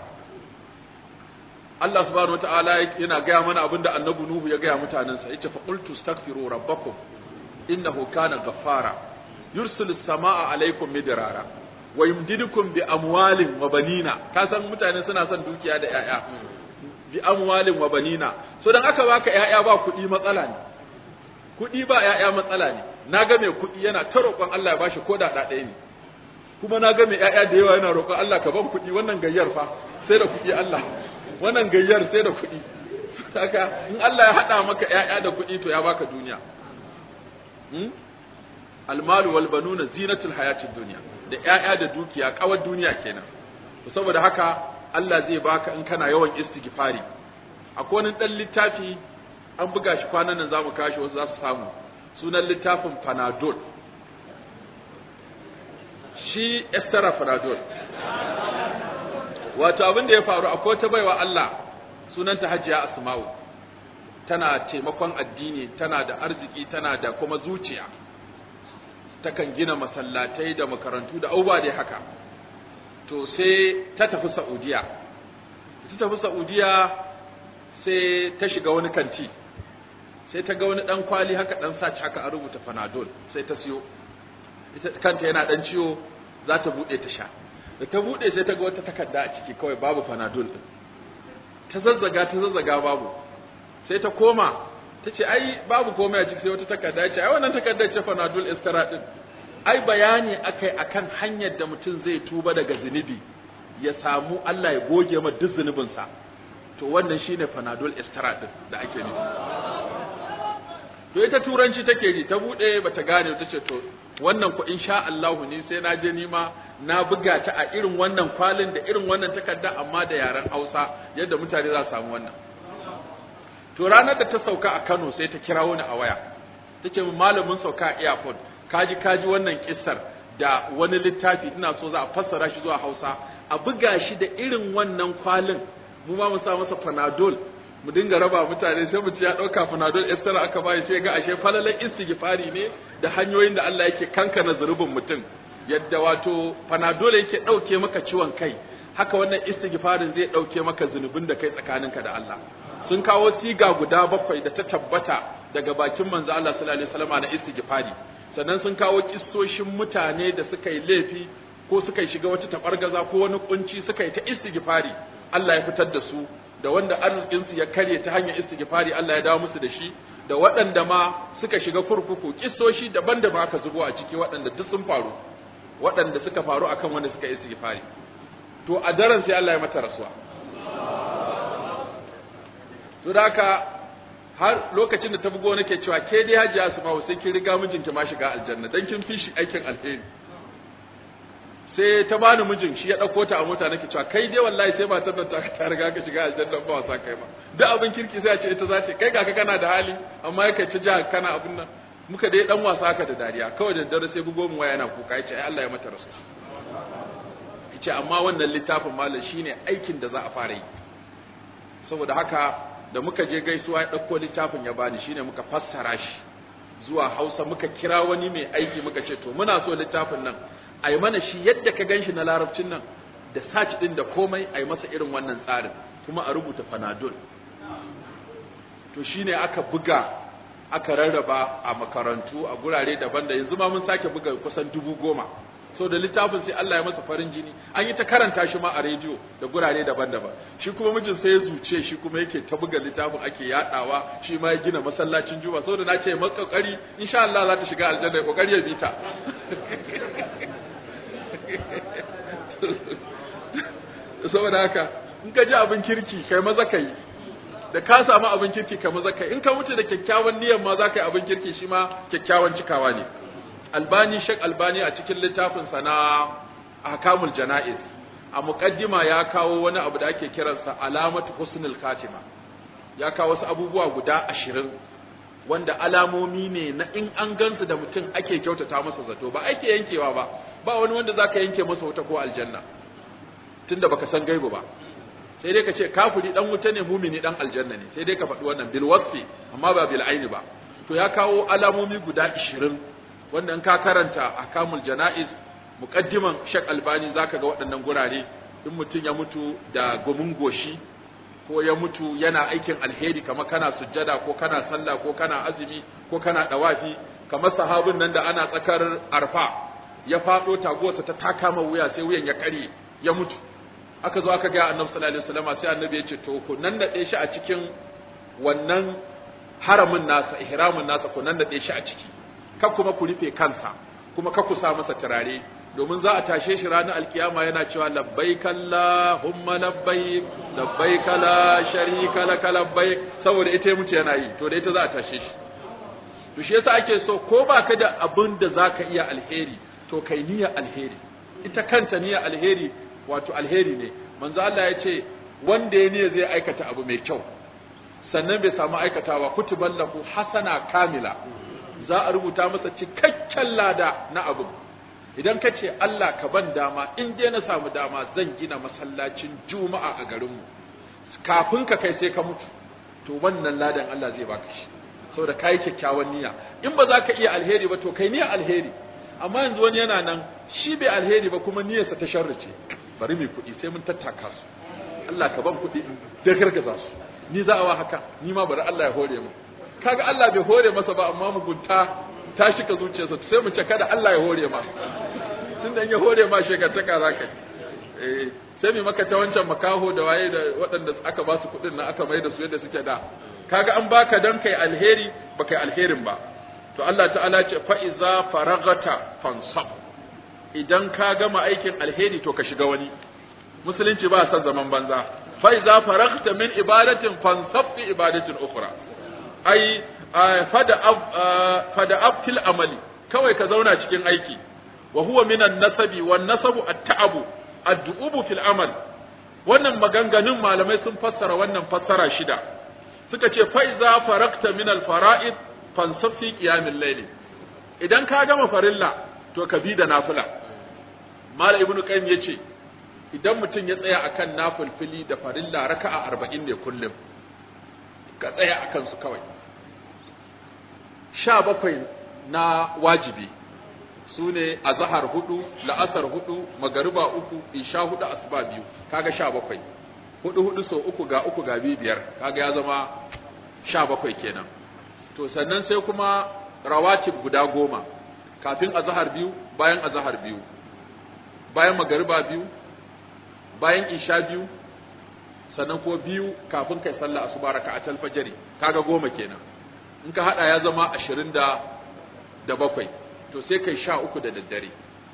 Allah subhanahu wataala yana gaya mana abinda annabi Nuhu ya gaya mutanensa yace fa qultu astaghfiru rabbakum innahu kana ghaffara yursilu samaa alaikum midrara wa yumdidukum bi amwalin wa banina ka san mutane suna son dukiya da yaya bi amwalin wa banina so dan aka baka yaya ba kuɗi matsala ne kuɗi ba yaya matsala ne na ga mai kuɗi yana ta roƙon Allah ya bashi ko da ɗaya ne kuma na ga mai yaya da yawa yana roƙon Allah ka ban kuɗi wannan gayyar fa sai da kuɗi Allah wannan gayyar sai da kuɗi haka in Allah ya haɗa maka yaya da kuɗi to ya baka duniya almalu wal banuna zinatul hayatid dunya da ƴaƴa da dukiya kawar duniya kenan to saboda haka Allah zai baka in kana yawan istighfari akwai wani dan littafi an buga shi kwanan nan zamu kashi wasu za su samu sunan littafin Panadol shi Esther Panadol wato abin da ya faru akwai ta baiwa Allah sunanta Hajiya Asma'u tana taimakon addini tana da arziki tana da kuma zuciya takan gina masallatai da makarantu da abubuwa dai haka to sai ta tafi Saudiya ta tafi Saudiya sai ta shiga wani kanti sai ta ga wani dan kwali haka dan saci haka an rubuta Panadol sai ta siyo ita kanta yana dan ciwo za ta bude ta sha da ta bude sai ta ga wata takarda a ciki kawai babu Panadol din ta zazzaga ta zazzaga babu sai ta koma ta ce ai babu komai a ciki sai wata takarda ce ai wannan takardar ce fanadul istira din ai bayani akai akan hanyar da mutum zai tuba daga zunubi ya samu Allah ya goge ma duk zunubinsa to wannan shine fanadul istira din da ake nufi to ita turanci take ji ta bude bata gane ta ce to wannan ku insha Allah ni sai na je nima na buga ta a irin wannan kwalin da irin wannan takarda amma da yaren Hausa yadda mutane za su samu wannan to ranar da ta sauka a Kano sai ta kira wani a waya take min malamin sauka a airport kaji kaji wannan kissar da wani littafi ina so za a fassara shi zuwa Hausa a buga shi da irin wannan kwalin mu ma mu sa masa panadol mu dinga raba mutane sai mutum ya dauka panadol extra aka bai sai ga ashe falalan istighfari ne da hanyoyin da Allah yake kankana zurubin mutum yadda wato panadol yake dauke maka ciwon kai haka wannan istighfarin zai dauke maka zunubin da kai tsakaninka da Allah sun kawo siga guda bakwai da ta tabbata daga bakin manzo Allah sallallahu alaihi wasallam na istighfari sannan sun kawo kissoshin mutane da suka yi laifi ko suka shiga wata tabargaza ko wani kunci suka yi ta istighfari Allah ya fitar da su da wanda arzikin su ya karye ta hanyar istighfari Allah ya dawo musu da shi da waɗanda ma suka shiga kurkuku kissoshi daban-daban aka zubo a ciki waɗanda duk sun faru waɗanda suka faru akan wanda suka istighfari to a daren sai Allah ya mata rasuwa to da haka har lokacin da ta bugo nake cewa ke dai hajiya su ma sai kin riga mijinki ma shiga aljanna dan kin fi shi aikin alheri sai ta bani mijin shi ya dauko ta a mota nake cewa kai dai wallahi sai matar nan ta riga ka shiga aljanna ba wasa kai ma duk abin kirki sai a ce ita za ta kai ga ka kana da hali amma kai ta ja kana abin nan muka dai dan wasa haka da dariya kawai da dare sai bugo min waya yana kuka yace ai Allah ya mata rasu yace amma wannan littafin malam shine aikin da za a fara yi saboda haka da muka je gaisuwa ya dauko littafin ya bani shine muka fassara shi zuwa Hausa muka kira wani mai aiki muka ce to muna so littafin nan a yi mana shi yadda ka gan shi na larabcin nan da search ɗin da komai a yi masa irin wannan tsarin kuma a rubuta fanadol to shi ne aka buga aka rarraba a makarantu a gurare daban da yanzu ma mun sake buga kusan dubu goma so da littafin sai Allah ya masa farin jini an yi ta karanta shi ma a rediyo da gurare daban-daban shi kuma mijin sai ya zuce shi kuma yake ta buga littafin ake yadawa shi ma ya gina masallacin juma saboda na ce maka kokari insha Allah za ta shiga aljanna ya kokari ya bi ta saboda haka in ka ji abin kirki kai maza kai da ka samu abin kirki kai maza kai in ka wuce da kyakkyawan niyyar ma za ka yi abin kirki shi ma kyakkyawan cikawa ne albani shek albani a cikin littafin sa na ahkamul janaiz a muqaddima ya kawo wani abu da ake kiransa alamatu husnul khatima ya kawo wasu abubuwa guda ashirin wanda alamomi ne na in an gansu da mutum ake kyautata masa zato ba ake yankewa ba ba wani wanda zaka yanke masa wuta ko aljanna tunda baka san gaibu ba sai dai ka ce kafiri dan wuta ne mumini dan aljanna ne sai dai ka faɗi wannan bil wasfi amma ba bil aini ba to ya kawo alamomi guda 20 wanda in ka karanta akamul janaiz muqaddiman Sheikh Albani zaka ga waɗannan gurare in mutum ya mutu da gumin goshi ko ya mutu yana aikin alheri kamar kana sujjada ko kana sallah ko kana azumi ko kana dawafi kamar sahabin nan da ana tsakar arfa ya faɗo taguwarsa ta taka ma wuya sai wuyan ya kare ya mutu aka zo aka ga annabi sallallahu alaihi wasallam sai annabi ya ce to ku nan da shi a cikin wannan haramin nasa ihramin nasa ku nan da shi a ciki kar kuma ku rufe kansa kuma kar ku sa masa turare domin za a tashe shi ranar alkiyama yana cewa labbaik Allahumma labbaik labbaik la sharika lak labbaik saboda ita ya mutu yana yi to da ita za a tashe shi to shi yasa ake so ko baka da abin da zaka iya alheri to kai niyya alheri ita kanta niyya alheri wato alheri ne manzo Allah ya ce wanda ya niyya zai aikata abu mai kyau sannan bai samu aikatawa kutuban lahu hasana kamila za a rubuta masa cikakken lada na abu idan ka ce Allah ka ban dama in dai na samu dama zan gina masallacin juma'a a garinmu kafin ka kai sai ka mutu to wannan ladan Allah zai baka shi saboda kai kyakkyawan niyya in ba za ka iya alheri ba to kai niyya alheri amma yanzu wani yana nan shi bai alheri ba kuma niyyarsa ta sharri ce bari mai kuɗi sai mun tattaka su Allah ka ban kuɗi da gargaza su ni za a wa haka ni ma bari Allah ya hore mu kaga Allah bai hore masa ba amma mugunta ta shika zuciyarsa sai mu ce kada Allah ya hore ma tunda ya hore ma shekartaka za ka eh sai mu maka ta wancan makaho da waye da waɗanda aka ba su kuɗin nan aka mai da su yadda suke da kaga an baka dan kai alheri ba kai alherin ba to Allah ta'ala ce fa iza faragata fansab idan ka gama aikin alheri to ka shiga wani musulunci ba san zaman banza fa iza faragta min ibadatin fansab fi ibadatin ukhra ai fada fada abtil amali kawai ka zauna cikin aiki wa huwa minan nasabi wan nasabu at-ta'abu ad-du'ubu fil amal wannan maganganun malamai sun fassara wannan fassara shida suka ce fa iza faragta min al-fara'id fansab fi qiyamil layl idan ka gama farilla to ka bi da nafila mala ibnu qayyim yace idan mutum ya tsaya akan nafilfili da farilla raka'a 40 ne kullum ka tsaya akan su kawai sha bakwai na wajibi su ne a zahar hudu la'asar hudu magariba uku isha hudu asuba biyu kaga sha bakwai hudu hudu so uku ga uku ga biyu biyar kaga ya zama sha bakwai kenan to sannan sai kuma rawatib guda goma kafin azahar biyu bayan azahar biyu bayan magariba biyu bayan isha biyu sannan ko biyu kafin kai sallah asuba raka'atul fajri kaga goma kenan in ka hada ya zama ashirin da da bakwai to sai kai sha uku da daddare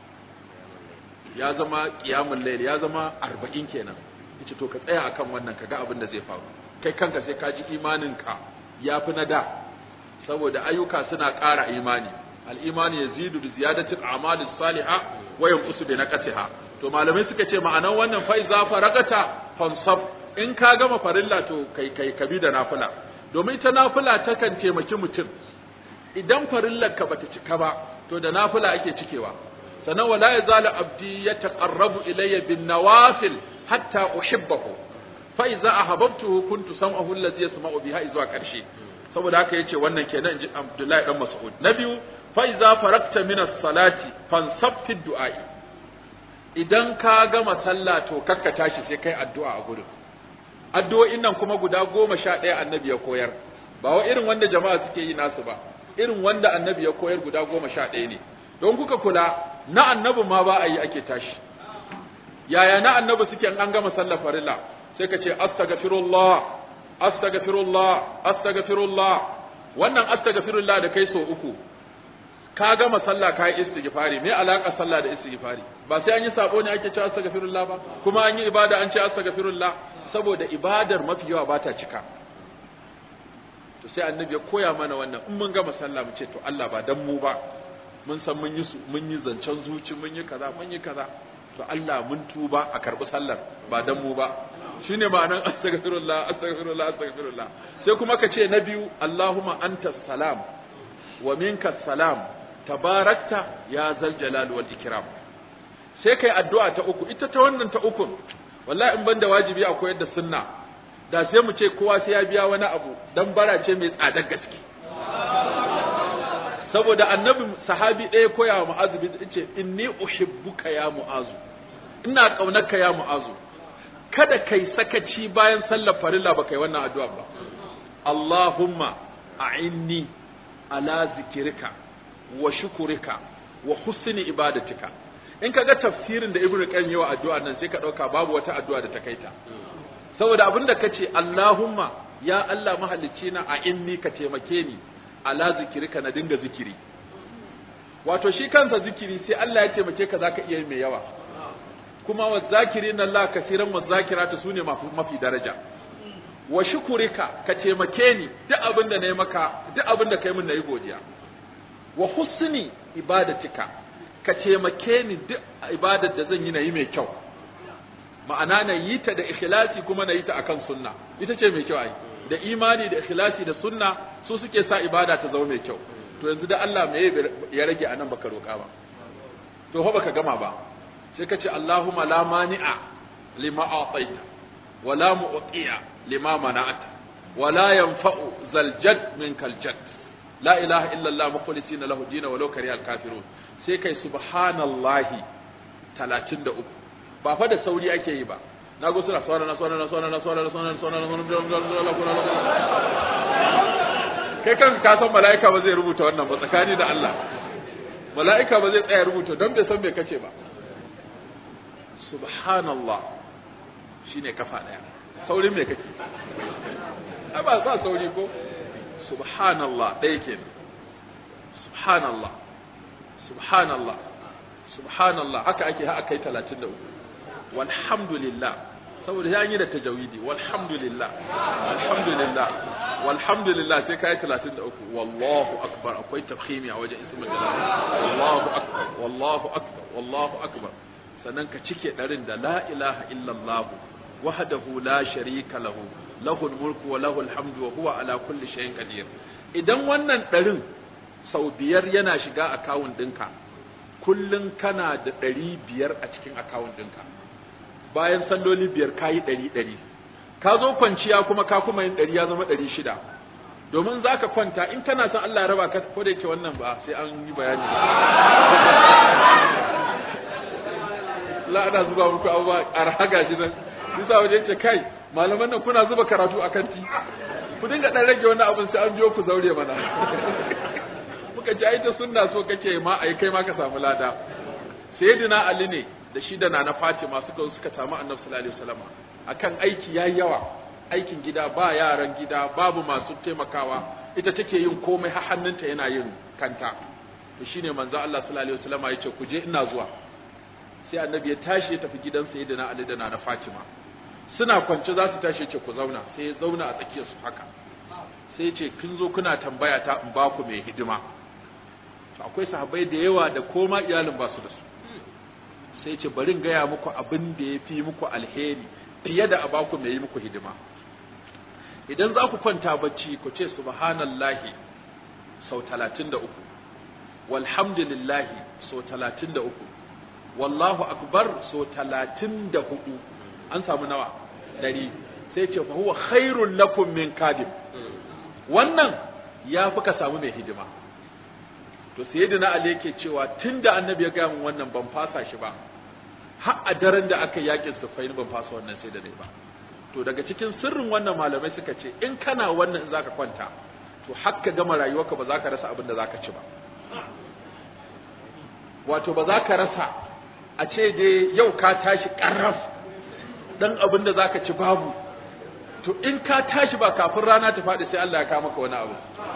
ya zama qiyamul layl ya zama arba'in kenan yace to ka tsaya akan wannan kaga abin da zai faru kai kanka sai ka ji imaninka ya fi na da saboda ayyuka suna ƙara imani al-imani yazidu bi ziyadati al-a'mal as-salihah wa yanqusu bi naqsiha to malamai suka ce ma'anan wannan fa iza faragata fansab in ka gama farilla to kai kai kabi da nafila domin ita nafila takan taimaki mutum idan farillar ka bata cika ba to da nafila ake cikewa sannan wala yazalu abdi yataqarrabu ilayya bin nawafil hatta uhibbahu fa iza ahabbtuhu kuntu sam'ahu allazi yasma'u biha izuwa karshe saboda haka yace wannan kenan inji Abdullahi dan Mas'ud na biyu fa iza farakta min as-salati fansab fi du'a'i idan ka gama sallah to kakka tashi sai kai addu'a a gurin addu'o'in nan kuma guda goma sha ɗaya annabi ya koyar ba wa irin wanda jama'a suke yi nasu ba irin wanda annabi ya koyar guda goma sha ɗaya ne don kuka kula na annabi ma ba a yi ake tashi yaya na annabi suke an gama sallar farilla sai ka ce astaghfirullah astaghfirullah astaghfirullah wannan astaghfirullah da kai so uku ka gama sallah ka yi istighfari me alaka sallah da istighfari ba sai an yi sabo ne ake cewa astaghfirullah ba kuma an yi ibada an ce astaghfirullah saboda ibadar mafi yawa ba ta cika to sai annabi ya koya mana wannan in mun gama sallah mu ce to Allah ba dan mu ba mun san mun yi mun yi zancen zuci mun yi kaza mun yi kaza to Allah mun tuba a karbi sallar ba dan mu ba shine ma'anan astaghfirullah astaghfirullah astaghfirullah sai kuma ka ce na biyu Allahumma antas salam wa minka salam tabarakta ya zal jalal wal ikram sai kai addu'a ta uku ita ta wannan ta uku wallahi in banda wajibi a koyar da sunna da sai mu ce kowa sai ya biya wani abu dan bara ce mai tsadar gaske saboda annabi sahabi ɗaya koya wa mu'azu bin ce inni uhibbuka ya mu'azu ina kaunarka ya mu'azu kada kai sakaci bayan sallar farilla ba kai wannan addu'a ba Allahumma a'inni ala zikirika wa shukurika wa husni ibadatika in kaga tafsirin da ibnu qayyim yawa addu'a nan sai ka dauka babu wata addu'a da ta kaita saboda abinda kace Allahumma ya Allah mahalicci na a inni ka taimake ni ala zikirika na dinga zikiri wato shi kansa zikiri sai Allah ya taimake ka zaka iya mai yawa kuma wa zakirina Allah kaseeran wa zakirata sune mafi mafi daraja wa shukurika ka taimake ni duk abinda nayi maka duk abinda kai min nayi godiya wa husni ibadatika ka taimake ni duk ibadar da zan yi na yi mai kyau ma'ana na yi ta da ikhlasi kuma na yi ta akan sunna ita ce mai kyau ai da imani da ikhlasi da sunna su suke sa ibada ta zama mai kyau to yanzu da Allah me ya rage anan baka roka ba to fa baka gama ba sai ka ce Allahumma la mani'a lima a'taita wa la mu'tiya lima mana'ata wa la yanfa'u zal jadd minkal jadd la ilaha illa Allah mukhlisina lahu dina walau karihal kafirun sai kai subhanallahi 33 ba fa da sauri ake yi ba na go suna sona na sona na sona na sona na sona na sona na kai kan ka san mala'ika ba zai rubuta wannan ba tsakani da Allah mala'ika ba zai tsaya rubuta don bai san me kace ba subhanallah shine kafa daya saurin me kake ai ba ba sauri ko subhanallah ɗaya ke subhanallah subhanallah subhanallah haka ake ha akai 33 walhamdulillah saboda ya yi da tajawidi walhamdulillah alhamdulillah walhamdulillah sai kai 33 wallahu akbar akwai tafkhimi a wajen ismul jalal wallahu akbar wallahu akbar wallahu akbar sannan ka cike darin da la ilaha illallah wahdahu la sharika lahu lahul mulku wa lahul hamdu wa huwa ala kulli shay'in qadir idan wannan ɗarin sau biyar yana shiga akawun ɗinka kullum kana da ɗari biyar a cikin akawun ɗinka bayan salloli biyar ka yi ɗari ɗari ka zo kwanciya kuma ka kuma yin ɗari ya zama ɗari shida domin za ka kwanta in kana son Allah ya raba ka ko da yake wannan ba sai an yi bayani la ana zuba muku abubuwa arhaga shi nan bisa wajen ce kai malaman nan kuna zuba karatu a kanti ku dinga dan rage wani abin sai an biyo ku zaure mana muka ji ai ta sunna so kake ma ai kai ma ka samu lada sayyidina ali ne da shi da nana fatima suka suka samu annabi sallallahu alaihi wasallam akan aiki yayi yawa aikin gida ba yaran gida babu masu taimakawa ita take yin komai har hannunta yana yin kanta to shine manzo Allah sallallahu alaihi wasallam ya ce ku je ina zuwa sai annabi ya tashi ya tafi gidan sayyidina ali da nana fatima suna kwance za su tashi ce ku zauna sai ya zauna a tsakiyar su haka sai ya ce kin zo kuna tambaya ta in ba ku mai hidima to akwai sahabbai da yawa da koma iyalin ba su da su sai ce bari in gaya muku abin da ya fi muku alheri fiye da a ba ku mai yi muku hidima idan za ku kwanta bacci ku ce subhanallahi sau talatin da uku walhamdulillahi sau talatin da uku wallahu akbar sau talatin da hudu an samu nawa dari sai ce fa huwa khairul lakum min kadim wannan ya fi ka samu mai hidima to sayyidina ali yake cewa tunda annabi ya gaya min wannan ban fasa shi ba har a daren da aka yakin sufain ban fasa wannan sai da dai ba to daga cikin sirrin wannan malamai suka ce in kana wannan in zaka kwanta to hakka gama rayuwarka ba za ka rasa abin da za ka ci ba wato ba za ka rasa a ce dai yau ka tashi ƙarraf dan abin da za ka ci babu to in ka tashi ba kafin rana ta faɗi sai Allah ya kawo maka wani abu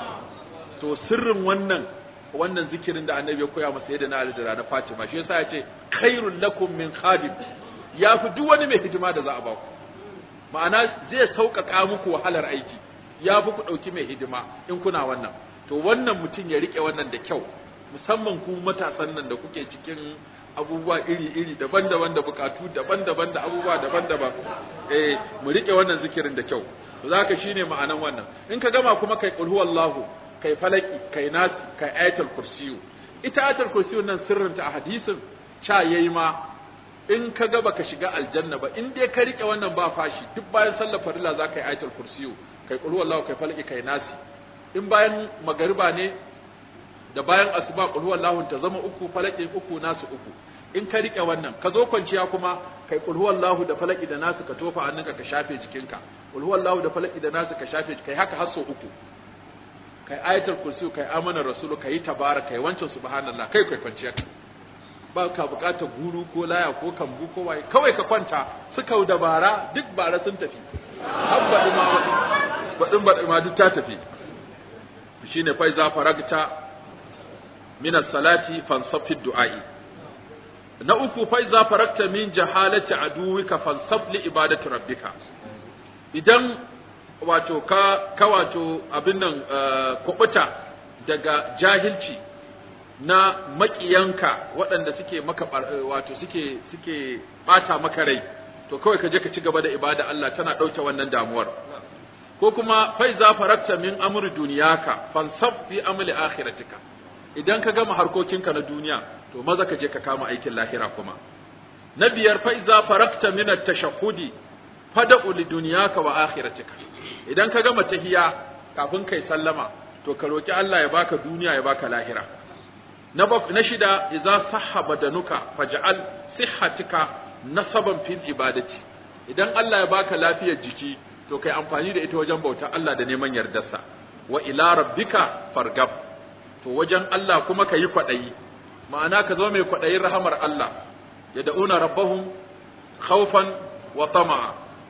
to sirrin wannan wannan zikirin da annabi ya koya masa yadda na Ali da rana Fatima shi yasa ya ce khairul lakum min khadim ya fi duk wani mai hidima da za a ba ku ma'ana zai sauƙaƙa muku wahalar aiki ya fi ku ɗauki mai hidima in kuna wannan to wannan mutum ya riƙe wannan da kyau musamman ku matasan nan da kuke cikin abubuwa iri-iri daban-daban da bukatu daban-daban da abubuwa daban-daban eh mu riƙe wannan zikirin da kyau to zaka shine ma'anan wannan in ka gama kuma kai qul huwallahu kai falaki kai nasi kai ayatul kursiyu ita ayatul kursiyu nan sirrinta a hadisin cha yayi ma in ka ga baka shiga aljanna ba in dai ka rike wannan ba fashi duk bayan sallar farilla za ka yi ayatul kursiyu kai qul huwallahu kai falaki kai nasi in bayan magariba ne da bayan asuba qul huwallahu ta zama uku falaki uku nasu uku in ka rike wannan ka zo kwanciya kuma kai qul huwallahu da falaki da nasu ka tofa hannunka ka shafe jikinka qul huwallahu da falaki da nasu ka shafe kai haka har sau uku kai ayatul kursiyu kai amana rasulu kai tabaraka kai wancan subhanallah kai kai kwanciya ba ka bukatar guru ko laya ko kambu ko waye kawai ka kwanta suka da bara duk bara sun tafi har baɗi ma baɗin baɗi ma duk ta tafi shine fa iza faragta min as-salati fansab fi du'a'i na uku fa iza faragta min jahalati aduwika fansab li ibadati rabbika idan wato ka ka wato abin nan kubuta daga jahilci na maƙiyanka waɗanda suke maka wato suke suke ɓata maka rai to kawai ka je ka ci gaba da ibada Allah tana ɗauke wannan damuwar ko kuma fa iza farakta min amri duniyaka fansab fi amli akhiratika idan ka gama harkokinka na duniya to maza ka je ka kama aikin lahira kuma na biyar fa iza farakta min at-tashahhudi fada'u li dunyaka wa akhiratika idan ka gama tahiya kafin kai sallama to ka roki Allah ya baka duniya ya baka lahira na na shida idza sahha badanuka faj'al sihhatika nasaban fil ibadati idan Allah ya baka lafiyar jiki to kai amfani da ita wajen bautar Allah da neman yardarsa wa ila rabbika fargab to wajen Allah kuma kayi kwadayi ma'ana ka zo mai kwadayin rahamar Allah yad'una rabbahum khawfan wa tama'a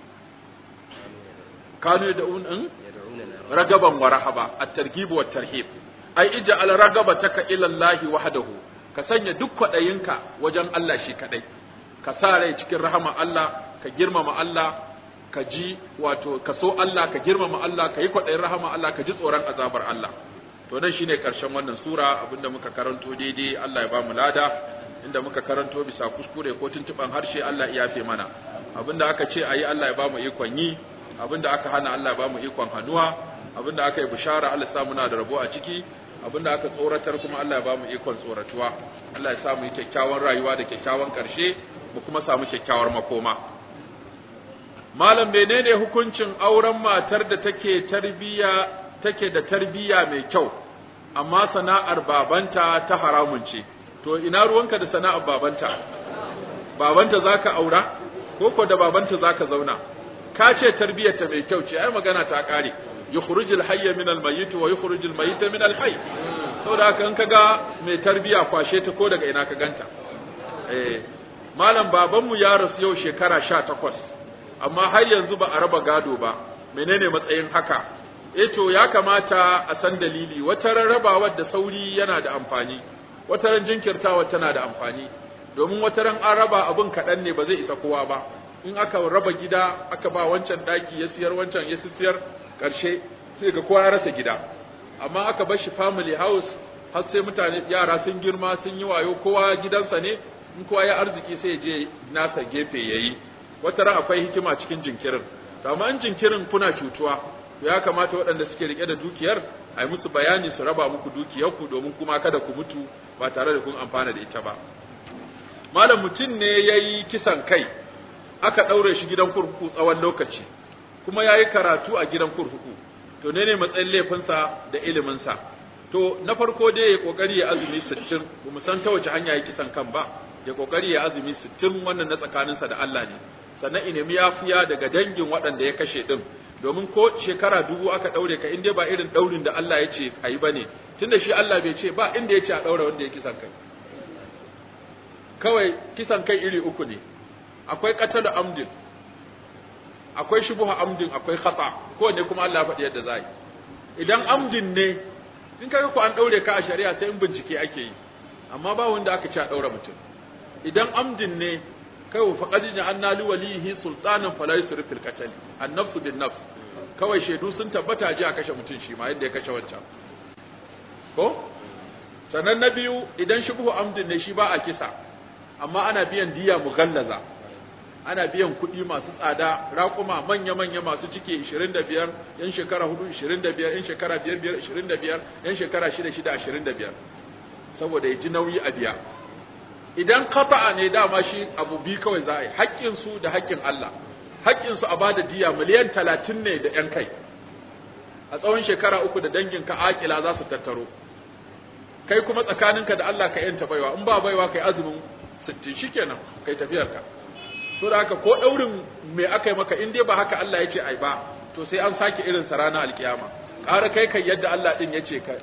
kanu yad'un ragaban wa rahaba at-targhib wa tarhib ai ij'al ragabataka ila Allah wahdahu ka sanya duk kwadayinka wajen Allah shi kadai ka sa rai cikin rahama Allah ka girmama Allah ka ji wato ka so Allah ka girmama Allah ka yi kwadayin rahama Allah ka ji tsoron azabar Allah to nan shine karshen wannan sura abinda muka karanto daidai Allah ya ba mu lada inda muka karanto bisa kuskure ko tuntuban harshe Allah ya yafe mana abinda aka ce ayi Allah ya ba mu ikon yi abinda aka hana Allah ya ba mu ikon hannuwa abinda aka yi bishara Allah ya sa muna da rabo a ciki abinda aka tsoratar kuma Allah ya ba mu ikon tsoratuwa Allah ya sa mu yi kyakkyawan rayuwa da kyakkyawan karshe mu kuma samu kyakkyawar makoma malam menene hukuncin auren matar da take tarbiya take da tarbiya mai kyau amma sana'ar babanta ta haramun ce to ina ruwanka da sana'ar babanta babanta zaka aura ko ko da babanta zaka zauna ka ce tarbiyarta mai kyau ce ai magana ta kare yukhrijul hayya min al-mayyit wa yukhrijul mayyita min al-hayy saboda haka in kaga mai tarbiya kwashe ta ko daga ina ka ganta eh malam babanmu ya rasu yau shekara 18 amma har yanzu ba a raba gado ba menene matsayin haka eh to ya kamata a san dalili wata rarrabawar da sauri yana da amfani wata ran jinkirtawa tana da amfani domin wata ran an raba abun kaɗan ne ba zai isa kowa ba in aka raba gida aka ba wancan daki ya siyar wancan ya siyar karshe sai ga kowa ya rasa gida amma aka bar shi family house har sai mutane yara sun girma sun yi wayo kowa gidansa ne in kowa ya arziki sai ya je nasa gefe yayi wata ran akwai hikima cikin jinkirin to amma in jinkirin kuna cutuwa to ya kamata waɗanda suke rike da dukiyar a yi musu bayani su raba muku dukiyarku domin kuma kada ku mutu ba tare da kun amfana da ita ba malam mutum ne ya yi kisan kai aka ɗaure shi gidan kurkuku tsawon lokaci kuma ya yi karatu a gidan kurkuku to ne ne matsayin laifinsa da iliminsa to na farko dai ya kokari ya azumi sittin ba mu san ta wace hanya ya kisan kan ba ya kokari ya azumi sittin wannan na tsakaninsa da Allah ne sannan inemi yafiya daga dangin waɗanda ya kashe din domin ko shekara dubu aka ɗaure ka inda ba irin ɗaurin da Allah ya ce a yi ba ne tunda shi Allah bai ce ba inda ya ce a ɗaura wanda ya kisan kai kawai kisan kai iri uku ne akwai qatalu amdin akwai shubuha amdin akwai khata ko ne kuma Allah ya faɗi yadda za yi idan amdin ne in kaga ko an daure ka a shari'a sai in bincike ake yi amma ba wanda aka ce a daura mutum idan amdin ne kai fa qad ja'alna li walihi sultanan fala yusrif fil qatl an-nafs bin nafs kawai shaidu sun tabbata ji a kashe mutum shi ma yadda ya kashe wancan ko sannan na biyu idan shubuhu amdin ne shi ba a kisa amma ana biyan diya mughallaza ana biyan kuɗi masu tsada raƙuma manya-manya masu cike 25 yan shekara 4 25 yan shekara 5 25 yan shekara 6 6 25 saboda ya ji nauyi a biya idan kafa'a ne dama shi abu bi kawai za a yi haƙƙinsu da haƙƙin Allah haƙƙinsu a bada diya miliyan 30 ne da yan kai a tsawon shekara uku da danginka akila za su tattaro kai kuma tsakaninka da Allah ka yanta baiwa in ba baiwa kai azumin 60 shikenan kai tafiyarka so da haka ko daurin me aka yi maka in dai ba haka Allah yake ai ba to sai an sake irin sa ranar alkiyama ƙara kai kai yadda Allah din yace ka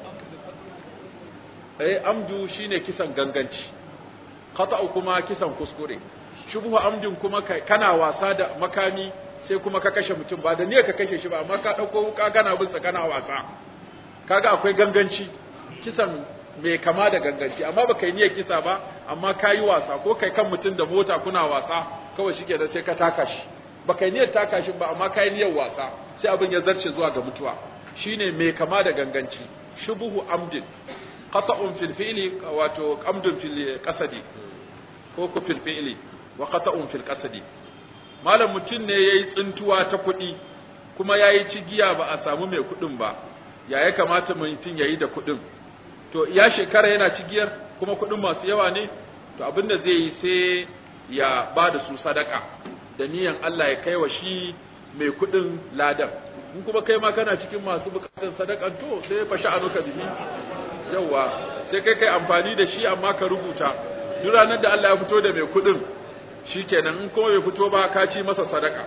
eh amdu shine kisan ganganci khata'u kuma kisan kuskure shubhu amdin kuma kana wasa da makami sai kuma ka kashe mutum ba da niyyar ka kashe shi ba amma ka dauko wuka kana bin sa kana wasa kaga akwai ganganci kisan mai kama da ganganci amma baka yi niyyar kisa ba amma ka yi wasa ko kai kan mutum da mota kuna wasa kawai shi da sai ka taka shi baka yi niyyar taka shi ba amma ka yi niyyar wasa sai abin ya zarce zuwa ga mutuwa shine mai kama da ganganci shubuhu amdin qata'un fil fi'li wato amdun fil qasadi ko ku fil fi'li wa qata'un fil qasadi malam mutum ne yayi tsintuwa ta kuɗi kuma yayi cigiya ba a samu mai kuɗin ba ya ya kamata mutum yayi da kuɗin to ya shekara yana cigiyar kuma kuɗin masu yawa ne to abin da zai yi sai ya ba da su sadaka da niyan Allah ya kai wa shi mai kuɗin ladan in kuma kai ma kana cikin masu bukatun sadakan to sai fa sha'anuka bihi yawa sai kai kai amfani da shi amma ka rubuta duk ranar da Allah ya fito da mai kuɗin shikenan in kuma bai fito ba ka ci masa sadaka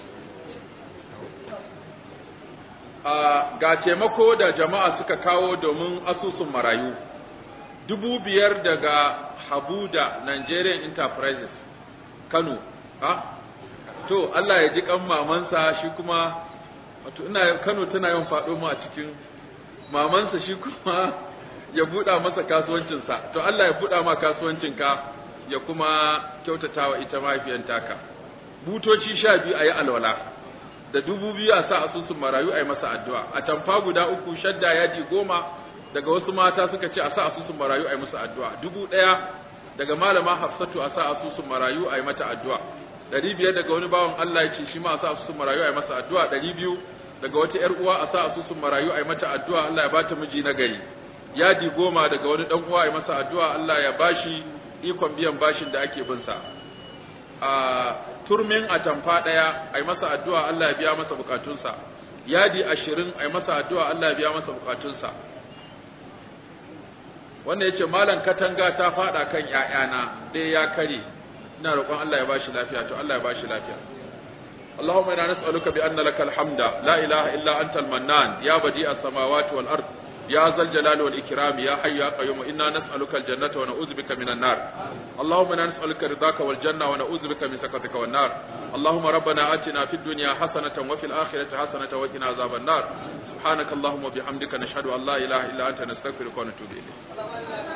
ga taimako da jama'a suka kawo domin asusun marayu dubu biyar daga Habuda Nigerian Enterprises Kano ha to Allah ya ji kan mamansa shi kuma wato ina Kano tana yawan faɗo mu a cikin mamansa shi kuma ya buɗa masa kasuwancinsa to Allah ya buɗa ma kasuwancinka ya kuma kyautatawa ita mahaifiyar taka butoci sha biyu a yi alwala da dubu biyu a sa asusun marayu a yi masa addu'a a tamfa guda uku shadda yadi goma daga wasu mata suka ce a sa asusun marayu a yi musu addu'a dubu ɗaya daga malama hafsatu a sa asusun marayu a yi mata addu'a ɗari biyar daga wani bawan Allah ya ce shi ma a sa asusun marayu a yi masa addu'a ɗari biyu daga wata ‘yar uwa a sa asusun marayu a yi mata addu'a Allah ya bata miji na gari yadi goma daga wani ɗan uwa a yi masa addu'a Allah ya bashi ikon biyan bashin da ake bin sa a turmin atamfa ɗaya a yi masa addu'a Allah ya biya masa bukatunsa yadi ashirin a yi masa addu'a Allah ya biya masa bukatunsa wannan yace malam katanga ta fada kan ƴaƴana ɗaya ya kare ina roƙon Allah ya bashi lafiya to Allah ya bashi lafiya اللهم انا نسالك بان لك الحمد لا اله الا انت المنان يا بديع السماوات والارض يا ذا الجلال والإكرام يا حي يا قيوم إنا نسألك الجنة ونعوذ بك من النار اللهم إنا نسألك رضاك والجنة ونعوذ بك من سخطك والنار اللهم ربنا آتنا في الدنيا حسنة وفي الآخرة حسنة وقنا عذاب النار سبحانك اللهم وبحمدك نشهد أن لا إله إلا أنت نستغفرك ونتوب إليك